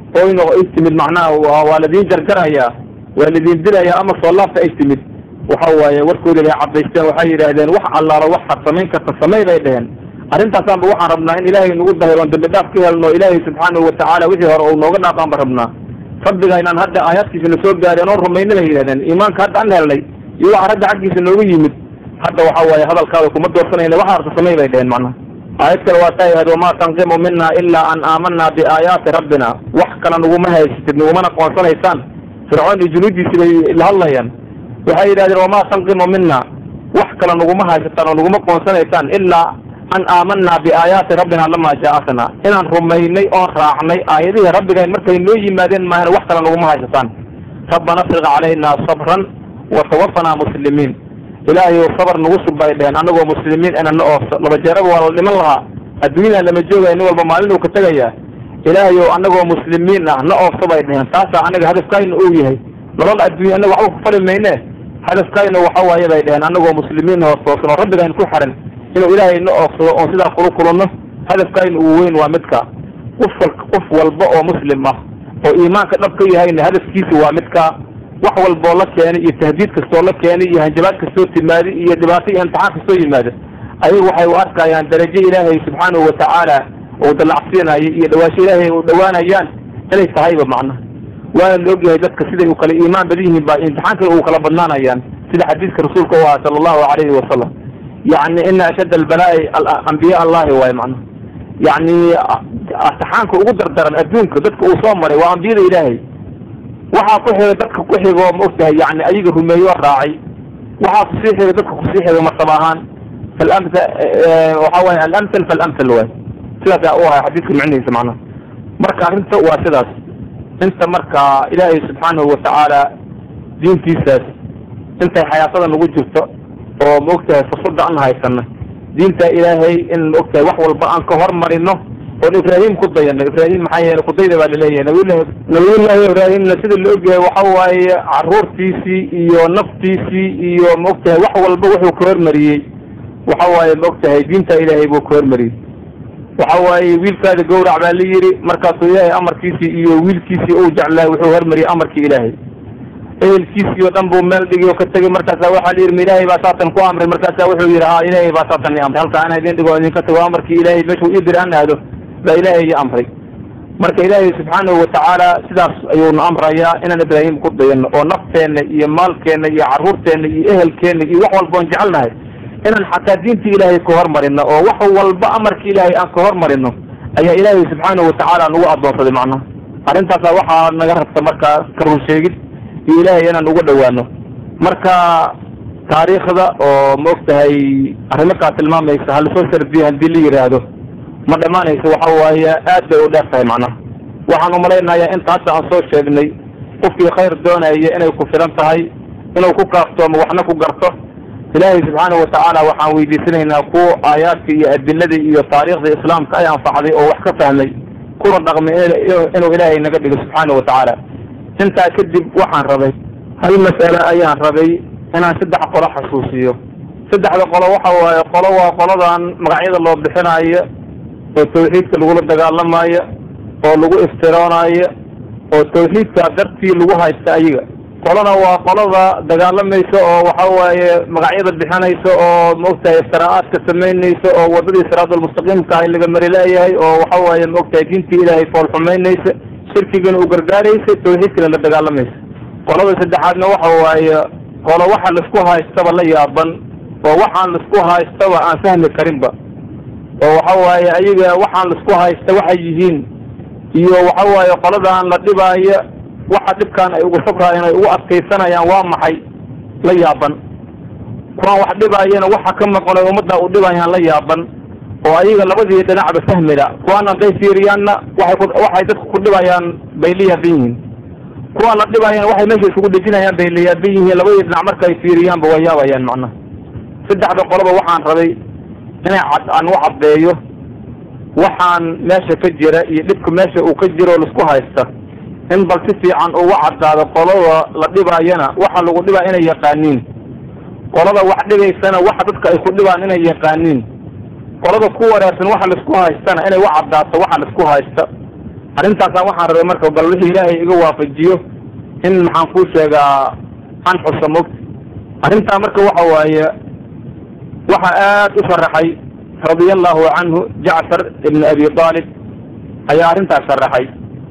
oyno ay timid macnaha waa ladiin jarjarayaa waa ladiin dilayaa ama soo laabta ay timid waxa waaye warkoodi bay cadaysteen waxay yidhaahdeen wax allaalo waxaad samayn karta samay bay dheheen arrintaasaanba waxaan rabnaa in ilaahay nagu dahir oon dambi dhaaf ka helno ilaahay subxaanahu watacaala wixii hore uu nooga dhaafaan ba rabnaa rabbiga inaan hadda aayaadkiisa na soo gaadheen oon rumayna bay yidhahdeen iimaanka hadda an helnay iyo waxa ragga xaggiisa nooga yimid hadda waxa waaye hadalkaada kuma doorsanayna waxa arta samay bay dheheen macnaha aayad kale waa taa yahad wamaa tanqimu mina ilaa an aamanaa biaayaati rabbina wax kale naguma haysatid nagumana qoonsanaysaan fircoon iyo junuudiisi bay la hadlayaan waxay yidhahdeen wamaa tanqimu mina wax kale naguma haysataan oo naguma qoonsanaysaan ilaa an aamanaa biaayaati rabbina lamaa jaaatna inaan rumaynay oon raacnay aayadihii rabbigayn markay noo yimaadeen maahan wax kale naguma haysataan rabbana afriq calayna sabran watawafanaa muslimiin ilaahay sabr nagu sug bay dheheen anagoo muslimiin inana oofso laba jeeraba waa la dhiman lahaa adduunyadan lama joogaya nin walba maalin uu ka tegayaa ilaahay o anagoo muslimiin ah na oofso bay dheheen taasaa anaga hadafkayna uu yahay nolol adduunya anaga waxba ku fali mayne hadafkayna waxa waaye bay dheheen anagoo muslimiin hoos toosan oo rabbigayn ku xiran inuu ilaahay na oofsado oon sidaa kula kulanno hadafkayna uu weyn waa midka qof qof walba oo muslim ah oo iimaanka dhab ka yahayna hadafkiisa waa midka wax walboo la keenay iyo tahdiid kastoo la keenay iyo hanjabaad kastoo timaada iyo dhibaato iyo imtixaan kastoo yimaada ayagu waxay u arkayaan darajo ilaahay subxaanahu watacaala uu dalacsiinayo iyo dhawaasho ilaahay u dhowaanayaan inay tahayba macnaha waana la ogyahay dadka siday u kala iimaan badan yihiin ba imtixaankana uu kala badnaanayaan sida xadiiska rasuulka u ahaa sala allahu alayhi wasalam yacni ina ashadda albalaa'i ambiya allahi waaye macnaha yacni imtixaanka ugu dardaran adduunka dadka uu soo maray waa ambiyada ilaahay waxaa ku xiga dadka ku xigoo ma ogtahay yani ayaga rumeeyo raacay waxaa kusii xiga dadka kusii xiga martaba ahaan falamta waxa waye alamthal falamthal waay sidaasa u ahay xadiiska micnihiisa macnaha marka arrinta waa sidaas inta marka ilaahay subxaanahu watacaala diintiisaas intay xayaatada nagu jirto oo ma ogtahay fursada aan haysana diinta ilaahay in ma ogtahay wax walba aan ka hormarino oon ibraahim ku dayano ibraahim maxaa yeele kudayda baa laleeyahay nabiyullahi nabiyullahi ibraahimna sida la ogyahay waxa waaye caruurtiisii iyo naftiisii iyo ma ogtahay wax walba wuxuu ka hormariyey waxa waaye ma ogtahay diinta ilaahay buu ka hormariyey waxa waaye wiilkaada gawrac baa la yidhi markaasuu ilaahay amarkiisii iyo wiilkiisii uu jeclaay wuxuu hormariyey amarkii ilaahay ehelkiisii oo dhan buu meel dhigi oo ka tegey markaasa waxaa la yidhi ma ilaahay baa saatan ku amray markaasa wuxuu yidhi ha ilaahay baa saatan i amray halkaa ana idin dhigo idinka tago amarkii ilaahay meeshuu ii diri an aado baa ilaahay ii amray marka ilaahay subxaanahu watacaala sidaas ayuuna amrayaa inaan ibraahim ku dayano oo nafteenna iyo maalkeenna iyo carruurteenna iyo ehelkeenna iyo wax walba oon jecelnahay inaan xataa diintii ilaahay ka hormarino oo wax walba amarkii ilaahay aan ka hormarino ayaa ilaahay subxaanahu watacaala nagu addoonsaday macnaha arrintaasa waxaa naga rabta markaa ka run sheegid iyo ilaahay inaan uga dhowaano marka taariikhda oo ma ogtahay arrimakaa tilmaamaysa halasoo sardiya haddii la yidhaahdo ma dhammaanayso waxa waaye aad bay u dheer tahay macnaha waxaan umalaynayaa inta hadda aan soo sheegnay qofkii khayr doonaya inay ku filan tahay inuu ku kaaftoomo waxna ku garto ilaahay subxaanahu watacaala waxaan weydiisanaynaa kuwa aayaadka iyo adiladii iyo taariikhda islaamka ay anfacday oo wax ka fahmay kuna dhaqmay inuu ilaahay naga dhigo subxaanahu watacaala intaa kadib waxaan rabay hal mas'ale ayaan rabay inaan saddex qolo xasuusiyo saddexda qolo waxa waaye qolo waa qoladan magacyada loo bixinaayo oo tawxiidka lagula dagaalamayo oo lagu iftiroonayo oo tawxiidka dartii lagu haysta ayaga qolona waa qolada dagaalamaysa oo waxa waaye magacyada bixinaysa oo maogtahay iftiraa'aadka samaynaysa oo wadadii siraadulmustaqiimka ah laga mari leeyahay oo waxa waaye maogtahay diintii ilaahay foolxumaynaysa shirkigana u gargaaraysa tawxiidkana la dagaalamaysa qolada saddexaadna waxa waaye qolo waxa laisku haystaba la yaaban oo waxaan laisku haystaba aan fahmi karinba oo waxa waaye ayaga waxaan laisku haysta waxay yihiin iyo waxa waaye qoladan la dhibaayo waxa dhibkaan ay ugu sabraayeen ay ugu adkaysanayaan waa maxay la yaaban kuwaan wax dhibaayana waxa ka maqan oo ummadda u dhibayaan la yaaban oo ayaga labadii dhinacba fahmida kuwaana hadday fiiriyaanna waxay ku waxay dadku ku dhibayaan bay la yaaban yihiin kuwaan la dhibayana waxay meesha isugu dhejinayaan bay la yaaban yihiin labadii dhinac marka ay fiiriyaanba waa yaabayaan macnaha saddexda qoloba waxaan rabay inay cad aan u caddeeyo waxaan meesha ka jira iyo dhibka meesha uu ka jiro oo laisku haysta in bal si fiican uga caddaado qolada la dhibaayana waxa lagu dhibaa inay yaqaaniin qolada wax dhibaysana waxa dadka ay ku dhibaan inay yaqaaniin qolada ku wareersan waxa laisku haystana inay u caddaato waxa laisku haysta arrintaasa waxaan rabay marka bal wixii ilaahay iga waafajiyo in maxaan kuu sheegaa an xusa mogta arrintaa marka waxa waaye waxa aad u sharaxay radia allahu canhu jacfar ibn abi aalib ayaa arrintaas sharaxay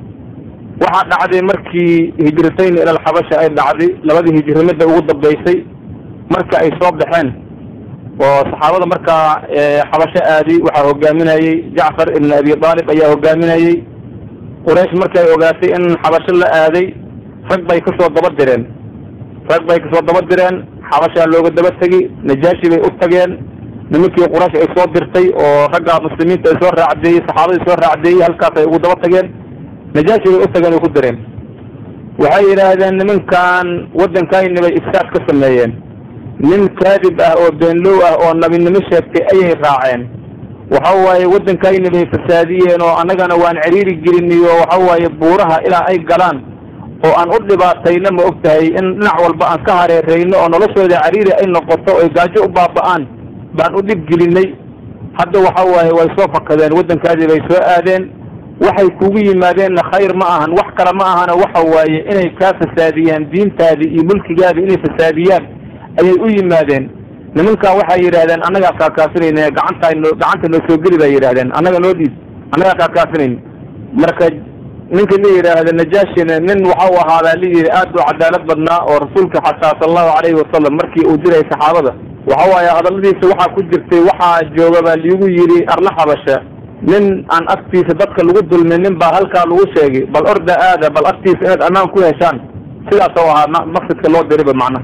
waxaa dhacday markii hijratayn ila alxabasha ay dhacday labadii hijrimada ugu dambaysay marka ay soo baxeen oo saxaabada markaa xabasho aadi waxaa hogaaminayey jacfar ibn abi aalib ayaa hogaaminayey quraysh markay ogaatay in xabasho la aaday rag bay kasoo daba direen rag bay kasoo daba direen xabashaa looga daba tegi najaashi bay u tageen nimankii quraysh ay soo dirtay oo ragga muslimiinta ay soo raacdeeyey saxaabadii soo raacdeeyey halkaas ay ugu daba tageen najaashi bay u tageen ay ku direen waxay yidhaahdeen nimankan waddankayni bay ifsaad ka sameeyeen nin kaadib ah oo beenlow ah oo nabinimo sheegtay ayay raaceen waxa waaye waddankayni bay fasaadiyeen oo annagana waan ciriiri geliniyo waxa waaye buuraha ilaa ay galaan oo aan u dhibaatayno ma og tahay in dhinac walba aan ka hareerayno oo noloshooda cariiri ay noqoto oy gaajo u baaba'aan baan u dhib gelinay hadda waxa waaye way soo fakadeen waddankaadii bay soo aadeen waxay kugu yimaadeenna khayr ma ahan wax kale ma ahana waxa waaye inay kaa fasaadiyaan diintaadii iyo mulkigaadii inay fasaadiyaan ayay u yimaadeen nimankan waxay yidhaahdeen annagaa kaakaafinayna gacanta gacanta noo soo geli bay yidhahdeen annaga noo dhiib annagaa kaakaafinayn marka ninka la yidhaahda najaashina nin waxau ahaadaa la yidhi aad u cadaalad badnaa oo rasuulka xataa sala allahu calayhi wasalam markii uu diray saxaabada waxa waaye hadalladiisa waxaa ku jirtay waxaa jooga baa liigu yidhi arla xabasha nin aan agtiisa dadka lagu dulmin nin baa halkaa lagu sheegay bal orda aada bal agtiisa inaad ammaan ku heshaan sidaas oo ahaa maqsadka loo diriba macnaha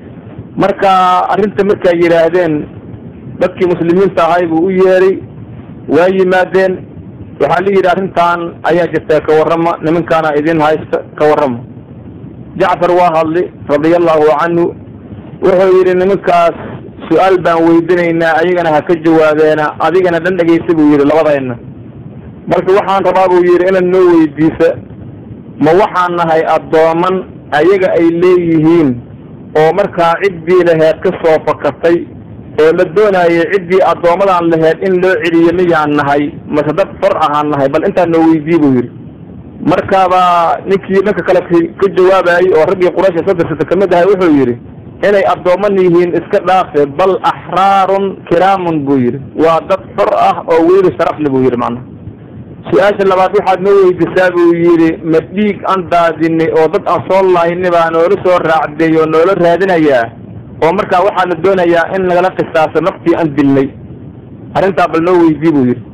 marka arrinta markay yidhaahdeen dadkii muslimiinta ahay buu u yeeray waa yimaadeen waxaa la yidhi arrintan ayaa jirtaa ka warrama nimankaana idin haysta ka warrama jacfar waa hadli radia allahu canhu wuxuu yidhi nimankaas su-aal baan weydinaynaa ayagana ha ka jawaabeena adigana dhan dhegaysa buu yidhi labadayna balse waxaan rabaa buu yidhi inaad noo weydiisa ma waxaan nahay addooman ayaga ay leeyihiin oo markaa ciddii laheed ka soo fakatay oo la doonayay ciddii addoommadaan laheyd in loo celiyo miyaan nahay mase dad xor ahaan nahay bal intaa noo weydiiye buu yidhi markaaba ninkii dhanka kale ka jawaabayay oo raggii quraysh soo dirsata kamid ahay wuxuu yidhi inay addooman yihiin iska dhaafe bal axraarun kiraamun buu yidhi waa dad xor ah oo weli sharafle buu yidhi macnaha su-aasha labaad waxaad noo weydiisaa buu yidhi ma dhiig aan daadinay oo dad aan soo laayni baa noola soo raacday oo noola raadinayaa oo markaa waxaa la doonayaa in nagala qisaaso naftii aan dilnay arrintaa bal noo weydii buu yidhi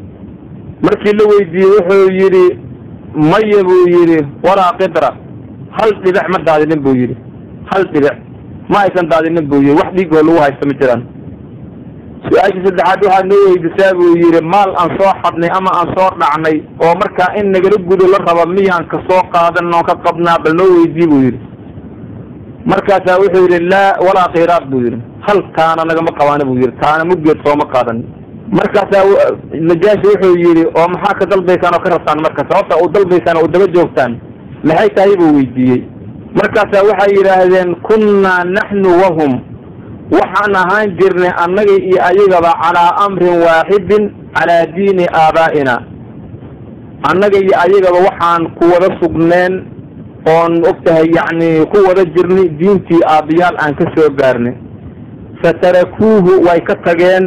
markii la weydiiyey wuxuu yidhi maya buu yidhi walaa qidra hal dhibic ma daadinin buu yidhi hal dhibic ma aysan daadinin buu yidhi wax dhiigoo lagu haysta ma jiraan su-aashii saddexaad waxaad noo weydiisaa buu yidhi maal aan soo xadnay ama aan soo dhacnay oo markaa in nagala gudo la raba miyaan ka soo qaadan oon ka qabnaa bal noo weydii buu yidhi markaasaa wuxuu yidhi laa walaa khiraad buu yidhi hal taana nagama qabaana buu yidhi taana muggeed sooma qaadan markaasaa najaashi wuxuu yidhi oo maxaa ka dalbaysaan oo ka rabtaan marka sababta u dalbaysaan oo u daba joogtaan maxay tahay buu weydiiyey markaasaa waxay yidhaahdeen kunnaa naxnu wahum waxaan ahaan jirnay annaga iyo ayagaba calaa amrin waaxidin calaa diini aabaa'ina annaga iyo ayagaba waxaan ku wada sugneen oon og tahay yacni ku wada jirnay diintii aabbiyaal aan ka soo gaarnay fatarakuuhu way ka tageen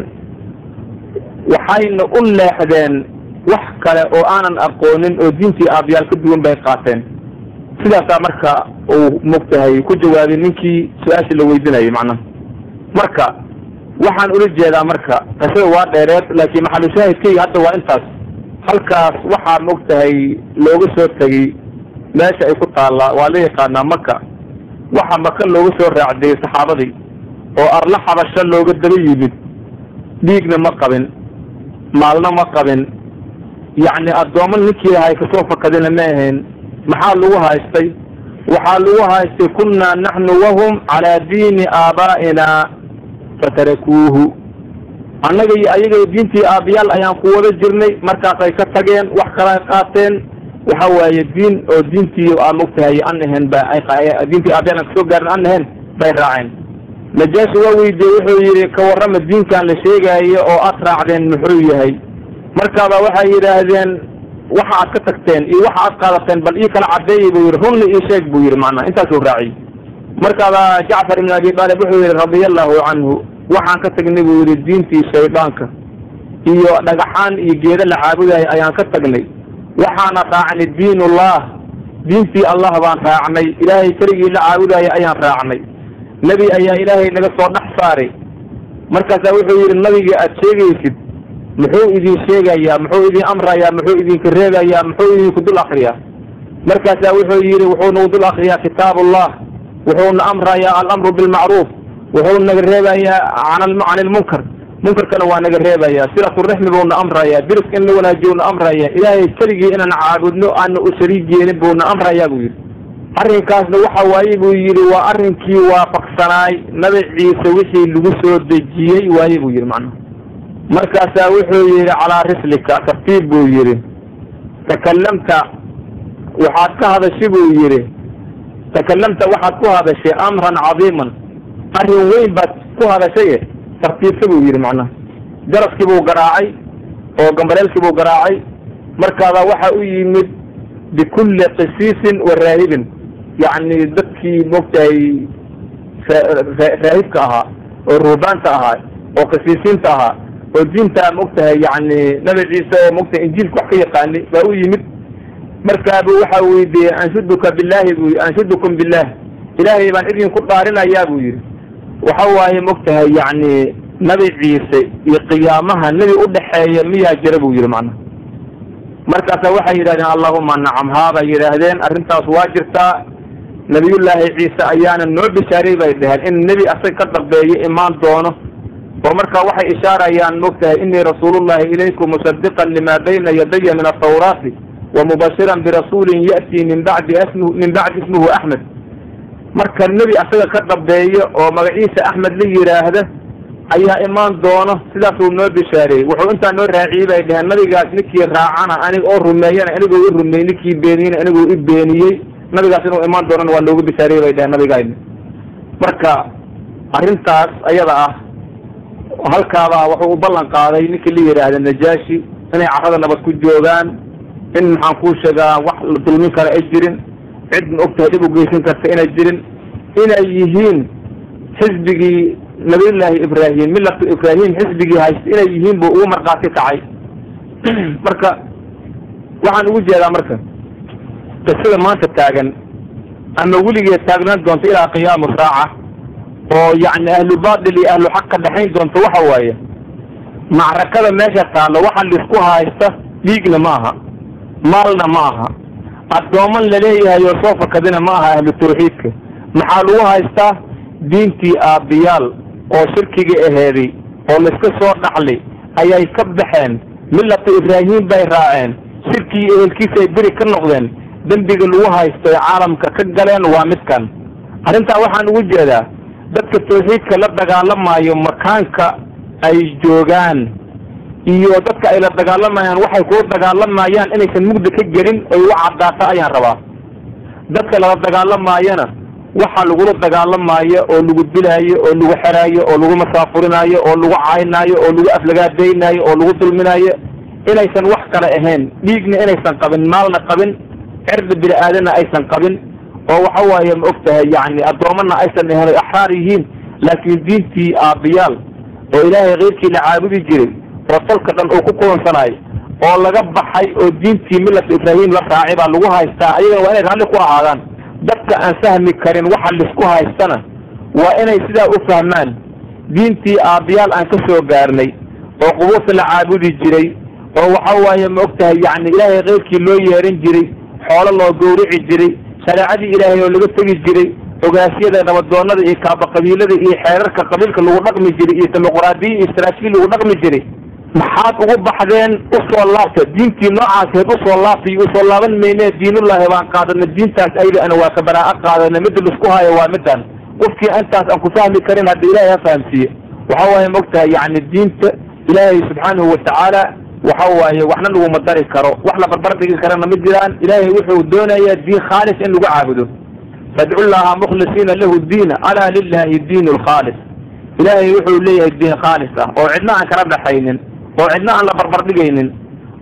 waxayna u leexdeen wax kale oo aanan aqoonin oo diintii aabbiyaal ka duwan bay qaateen sidaasaa marka uu mogtahay ku jawaabay ninkii su-aasha la weydinayay macnaha marka waxaan ula jeedaa marka qisada waa dheereed laakiin maxalushaahidkayga hadda waa intaas halkaas waxaa mogtahay looga soo tegey meesha ay ku taallaa waa la yaqaanaa maka waxa maka looga soo raacdayey saxaabadii oo arla xabasho looga daba yimid dhiigna ma qabin maalna ma qabin yacni addoommo ninkii lahay kasoo fakadina ma ahayn maxaa lagu haystay waxaa lagu haystay kunnaa naxnu wahum calaa diini aabaa'ina fatarakuuhu annaga iyo ayaga diintii aabbiyaal ayaan ku wada jirnay markaasay ka tageen wax kala qaateen waxa waaye diin oo diintii aa mogtahay an ahayn ba diintii aabbiyaal aan kasoo gaarin an ahayn bay raaceen najaashi waa weydiiyey wuxuu yidhi ka warrama diinkan la sheegaayo oo aad raacdeen muxuu yahay markaaba waxay yidhaahdeen waxa aad ka tagteen iyo waxa aad qaadateen bal ii kala cadeeyey buu yidhi runli ii sheeg buu yidhi macnaha intaasuu raaciyey markaaba jacfar ibn abi taalib wuxuu yidhi radia allahu canhu waxaan ka tagnay buu yidhi diintii shaydaanka iyo dhagaxaan iyo geedo la caabudayo ayaan ka tagnay waxaana raacnay diinullah diintii allah baan raacnay ilaahay keligii la caabudayo ayaan raacnay nebi ayaa ilaahay naga soo dhex saaray markaasaa wuxuu yidhi nabigii aad sheegaysid muxuu idin sheegayaa muxuu idin amrayaa muxuu idinka reegayaa muxuu idinku dul akriyaa markaasaa wuxuu yidhi wuxuu nagu dul akriyaa kitaabullah wuxuuna amrayaa alamru bilmacruuf wuxuu naga reebayaa can ilmunkar munkarkana waa naga reebayaa silaturaxmi buuna amrayaa diriska in la wanaajiyo na amrayaa ilaahay keligii inaan caabudno aana u shariig yeelin buuna amrayaa buu yidhi arrinkaasna waxa waaye buu yidhi waa arrinkii waafaqsanaay nabi ciise wixii lagu soo dejiyey waaye buu yidhi macnaha markaasaa wuxuu yidhi calaa rislika tartiib buu yidhi takalamta waxaad ka hadashay buu yidhi takalamta waxaad ku hadashay amran cadiiman arrin weyn baad ku hadashaye tartiibsa buu yidhi macnaha garaskii buu garaacay oo gambaleelkii buu garaacay markaabaa waxa u yimid bikulli qisiisin wa raahibin yacni dadkii moogtahay raahibka ahaa oo ruhbaanta ahaa oo qisiisiinta ahaa oo diinta moogtahay yani nabi ciise oo moogtahay injiilka wax ka yaqaani baa u yimid markaabu waxa weydiiyey anshuduka billahi bu anshudukum billah ilaahay baan idinku dhaarinayaa buu yidhi waxa waaye mogtahay yani nabi ciise iyo qiyaamaha nebi udhaxeeya miyaa jira buu yidhi macnaha markaasa waxay yidhahdeen allahuma nacam haabay yidhaahdeen arrintaas waa jirtaa nabiyullaahi ciise ayaana noo bishaaray bay dhaheen in nebi asag ka dambeeyo imaan doono oo marka waxay ishaarayaan mogtahay inii rasuulullahi ilaykum musadiqan lima bayna yadaya min atawraati wamubashiran birasuulin ya'tii min bacdi ismu min bacdi ismuhu axmed marka nebi asaga ka dambeeyo oo magaciisa axmed la yidhaahda ayaa imaan doono sidaasuu noo bishaareeyey wuxuu intaa noo raaciyey bay dhaheen nabigaas ninkii raacana aniga oo rumeeyana anigoo i rumeeyey ninkii beeniyena anigoo i beeniyey nabigaas inuu imaan doonana waa noogu bishaariyey bay dhaheen nabigayna marka arrintaas ayada ah halkaabaa wuxuu u ballan qaaday ninkii la yidhaahda najaashi inay carrada nabad ku joogaan in maxaan kuu sheegaa wax la dulmin kara ay jirin cid ma ogtahay dhib u geysan karta inay jirin inay yihiin xisbigii nabiyullaahi ibraahim millatu ibraahim xisbigii haysta inay yihiin buu ugu markhaati kacay marka waxaan ugu jeedaa marka qisada maanta taagan ama weligeed taagnaan doonto ilaa qiyaamu saaca oo yacni ahlu baatil iyo ahlu xaq ka dhexayn doonto waxa waaye macrakada meesha taallo waxa laisku haysta dhiigna ma aha maalna ma aha addooman laleeyahay oo soo fakadina ma aha ahlu tawxiidka maxaa lagu haystaa diintii aabbiyaal oo shirkiga aheeday oo layska soo dhaxlay ayay ka baxeen millata ibraahim bay raaceen shirkii ehelkiisa ay beri ka noqdeen dembiga lagu haysto ee caalamka ka galeen waa midkan arrintaa waxaan ugu jeedaa dadka tawxiidka la dagaalamayo makaanka ay joogaan iyo dadka ay la dagaalamayaan waxay kula dagaalamayaan inaysan mugda ka gelin oy u caddaata ayaan rabaa dadka lala dagaalamaayana waxa lagula dagaalamaayo oo lagu dilaayo oo lagu xeraayo oo lagu masaafurinaayo oo lagu caynaayo oo lagu aflagaadaynaayo oo lagu dulminaayo inaysan wax kale ahayn dhiigna inaysan qabin maalna qabin cirdi bini aadana aysan qabin oo waxa waaye ma og tahay yacni addoomana aysan ahayn oy axraar yihiin laakiin diintii aabbiyaal oo ilaahay keyrkii la caabudi jiray oo salka dhan uu ku kulansanaayo oo laga baxay oo diintii millata ibraahim la raacay baa lagu haystaa ayagana waa inay raalli ku ahaadaan dadka aan fahmi karin waxa laisku haystana waa inay sidaa u fahmaan diintii aabbiyaal aan ka soo gaarnay oo qubuurta la caabudi jiray oo waxa waaye ma og tahay yacni ilaahay keyrkii loo yeeran jiray xoolo loo gowrici jiray shareecadii ilaahay oo laga tegi jiray ogaasyada nabadoonada iyo kaaba qabiilada iyo xeerarka qabiilka lagu dhaqmi jiray iyo dimuqraadiya iyo saraakiil lagu dhaqmi jiray maxaad ugu baxdeen usoo laabta diintii noocaasheed usoo laabtay usoo laaban mayne diinullaahi baan qaadana diintaas ayda ana waa ka baraa'a qaadana midda laisku hayo waa midan qofkii intaas aan ku fahmi karin hadda ilaahay ha fahamsiiye waxa waaye ma ogtahay yacni diinta ilaahay subxaanahu watacaala waxa waaye waxna laguma dari karo wax la barbar dhigi karana ma jiraan ilaahay wuxuu doonayaa diin khaalis in lagu caabudo fadcu llaha mukhlisiina lahu diina alaa lilahi diin lkhaalis ilaahay wuxuu leeyahay diin khaalis ah oo cidna aan kala dhaxaynin oo cidna aan la barbar dhigaynin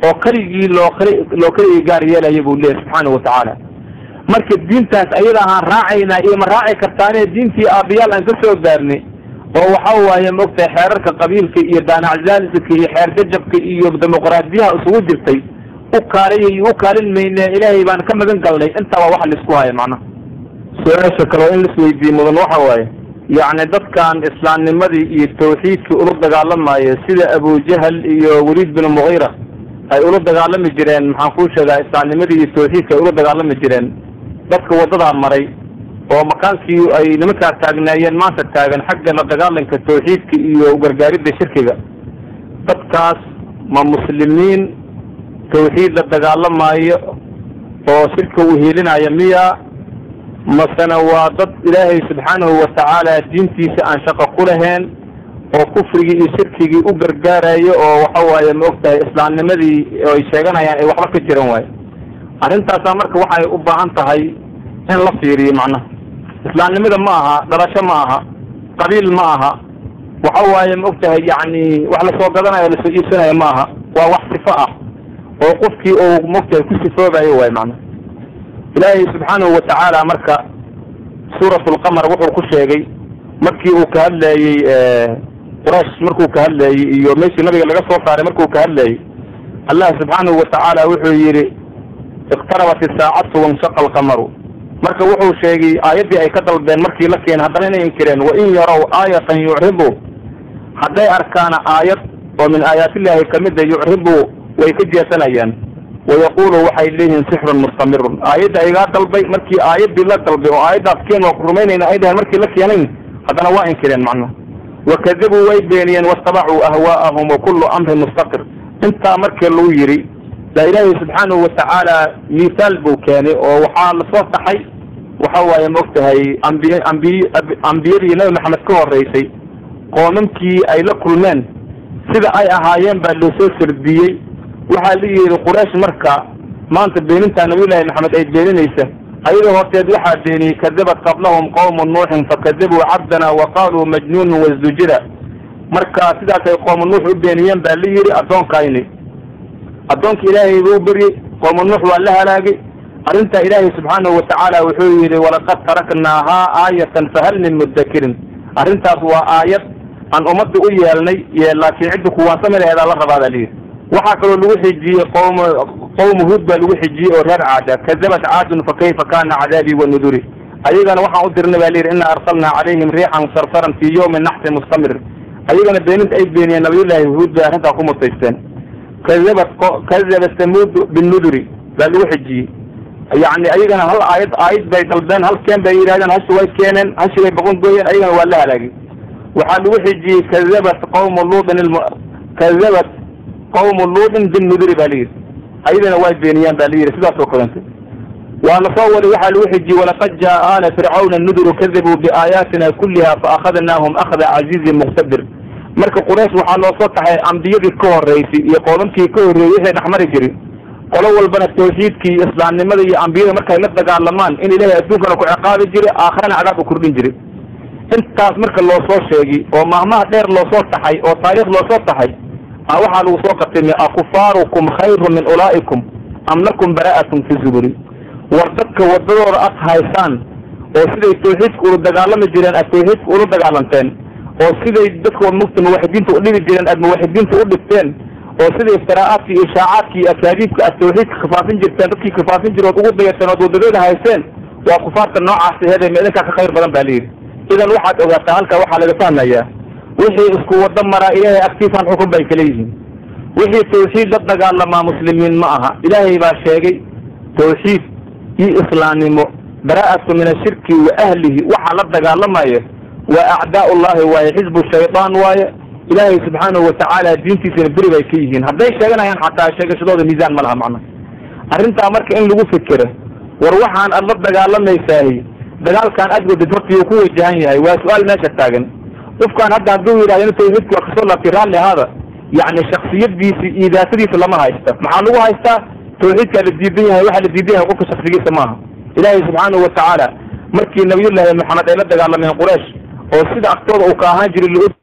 oo keligii loo loo keligii gaar yeelaya buu leeyahy subxaanahu watacaala marka diintaas ayada ahaan raacaynaa iyo ma raaci kartaane diintii aabiyaal aan ka soo gaarnay oo waxa waaye maogtahay xeerarka qabiilka iyo daanacdaalika iyo xeer jajabka iyo dimuqraadiyaha isugu jirtay u kaalay u kaalin mayne ilaahay baan ka magan galnay intaa waa waxa laisku haya macnaha su-aasha kale oo in laisweydiiye mudan waxa waaye yacni dadkan islaamnimadii iyo tawxiidkii ula dagaalamayo sida abujahal iyo waliid bin mugiira ay ula dagaalami jireen maxaan kuu sheegaa islaamnimadii iyo tawxiidka ay ula dagaalami jireen dadka wadadaa maray oo makaankii ay nimankaa taagnaayeen maanta taagan xagga la dagaalanka tawxiidka iyo gargaaridda shirkiga dadkaas ma muslimiin tawxiid la dagaalamaayo oo shirka u hiilinaya miya masena waa dad ilaahay subxaanahu watacaala diintiisa aan shaqo ku lahayn oo kufrigii iyo shirkigii u gargaarayo oo waxa waaye ma og tahay islaamnimadii ay sheeganayaan ay waxba ka jiran waayo arrintaasaa marka waxay u baahan tahay in la fiiriyo macnaha islaamnimada ma aha dhalasho ma aha qabiil ma aha waxa waaye ma og tahay yacni wax lasoo gadanayo lasoo iibsanayo ma aha waa wax sifo ah oo qofkii uu ma og tahay ku sifoobayo waay macnaha ilaahay subxaanahu watacaala marka suurat lqamar wuxuu ku sheegay markii uu ka hadlayey quraysh markuu ka hadlayey iyo meeshii nabiga laga soo saaray markuu ka hadlayey allah subxaanahu watacaala wuxuu yidhi iqtarabat isaacatu wanshaqa alqamaru marka wuxuu sheegay aayaddii ay ka dalbeen markii la keenay haddana inay inkireen wain yarow aayatan yucribu hadday arkaana aayad oo min aayaatillahi kamida yucribu way ka jeesanayaan wayaqulu waxay leeyihiin sixrun mustamirun aayadda aygaa dalbay markii aayaddii la dalbay oo aayaddaas keen waa ku rumaynayna ay dhahen markii la keenayn haddana waa inkireen macnaha wakadabuu way beeniyeen wastabacuu ahwaa'ahum wa kullu amrin mustaqir intaa markii lagu yidhi baa ilaahay subxaanahu watacaala miisaal buu keenay oo waxaa lasoo taxay waxa waaye ma og tahay ambiy ambiy ambiyadii nabi maxamed ka horeysay qoomamkii ay la kulmeen sida ay ahaayeen baa loo soo sardiyey waxaa la yidhi quraysh marka maanta beenintaa nabiyullaahi maxamed ay beeninaysa ayadoo horteed waxaa beeniyey kadabat qablahum qawmu nuuxin fakadabuu cabdana wa qaaluu majnuunun wasdujira marka sidaasay qoomu nuux u beeniyeen baa la yidhi addoonkayni addoonka ilaahay buu beryey qoomu nuux waa la halaagay arrintaa ilaahay subxaanahu watacaala wuxuu yidhi walaqad taraknaahaa aayatan fahal min mudakirin arrintaas waa aayad aan ummadda u yeelnay laakiin cidda kuwaansami laheedaa la rabaa baa layidhi waxaa kaloo lagu xijiyey qowm qowmu huud baa lagu xijiyey oo reer caada kadabat caadun fa kayfa kana cadaabii wa nuduri ayagana waxaan u dirnay baa layidhi ina arsalnaa calayhim riixan sarsaran fii yawmin naxsin mustamir ayagana beeninta ay beeniyeen nabiyullaahi huud bay arrintaa ku mutaysteen kadabat kadabat samuud binnuduri baa lagu xijiyey yacni ayagana hal aayad aayad bay dalbeen hal keen bay yidhahdeen hashi way keeneen hashi bay boqon gooyeen ayagana waa la halaagay waxaa lagu xijiyey kadabat qawmu luutin kadabat qawmu luutin binnuduri baa layidhi ayadana way beeniyaan baa layidhi sidaas oo kalente waa la soo waday waxaa lagu xijiyey walaqad jaa aala fircawna nuduru kadabuu biaayaatina kulliha faakadnaahum akhda casiizin muqtadir marka quraysh waxaa loo soo taxay ambiyadii ka horeysay iyo qoomamkii ka horreeyey waxay dhexmari jirin qolo walbana tawxiidkii iyo islaamnimada iyo ambiyada markay la dagaalamaan in ilaahay adduunkana ku ciqaabi jiray aakharana cadaab u kordhin jiray intaas marka loo soo sheegay oo maalmaha dheer loo soo taxay oo taariikh loo soo taxay a waxaa lagu soo qatimay akufaarukum khayru min ulaa'ikum am lakum bara'atun fi zuburi war dadka wadadooda ad haysaan oo siday tawxiidka ula dagaalami jireen aad tawxiidka ula dagaalanteen oo siday dadka mugta muwaxidiinta udhibi jireen aad muwaxidiinta u dhigteen oo siday iftiraa'aadka iyo ishaacaadka iyo akaadiibka aad tawxiidka kafaafin jirteen dadkii kafaafin jirood ugu dayateen ood wadadooda hayseen waa kufaarta noocaasi heede ma idinkaa ka khayr badan baa layidhi idan waxaad ogaataa halkaa waxaa laga fahmayaa wixii isku wado maraa ilaahay agtiisaan xukun bay kala yihiin wixii tawxiid la dagaalamaa muslimiin ma aha ilaahay baa sheegay tawxiid iyo islaamnimo bara'atu min ashirki wa ahlihi waxaa la dagaalamaya waa acdaa ullahi waaye xisbu shaydaan waaye ilaahay subxaanahu watacaala diintiisana beri bay ka yihiin hadday sheeganayaan xataa sheegashadooda miisaan ma laha macna arrintaa marka in lagu fikero war waxaan aad la dagaalamaysaah dagaalkan aad wadid horta ku wajahan yahay waa su-aal meesha taagan qofkaan hadda hadduu yidhahdo in tawxiidka waa kasoo laabtay raalli ahaada yacni shaksiyadiisi iyo daatadiisa lama haysta maxaa lagu haystaa tawxiidkaa la diidan yahay waxaa la diidan yahay qofka shaksigiisa maaha ilaahay subxaanahu watacaala markii nabiyullaahi maxamed ay la dagaalameen quraysh oo sida agtooda uu ka ahaan jiray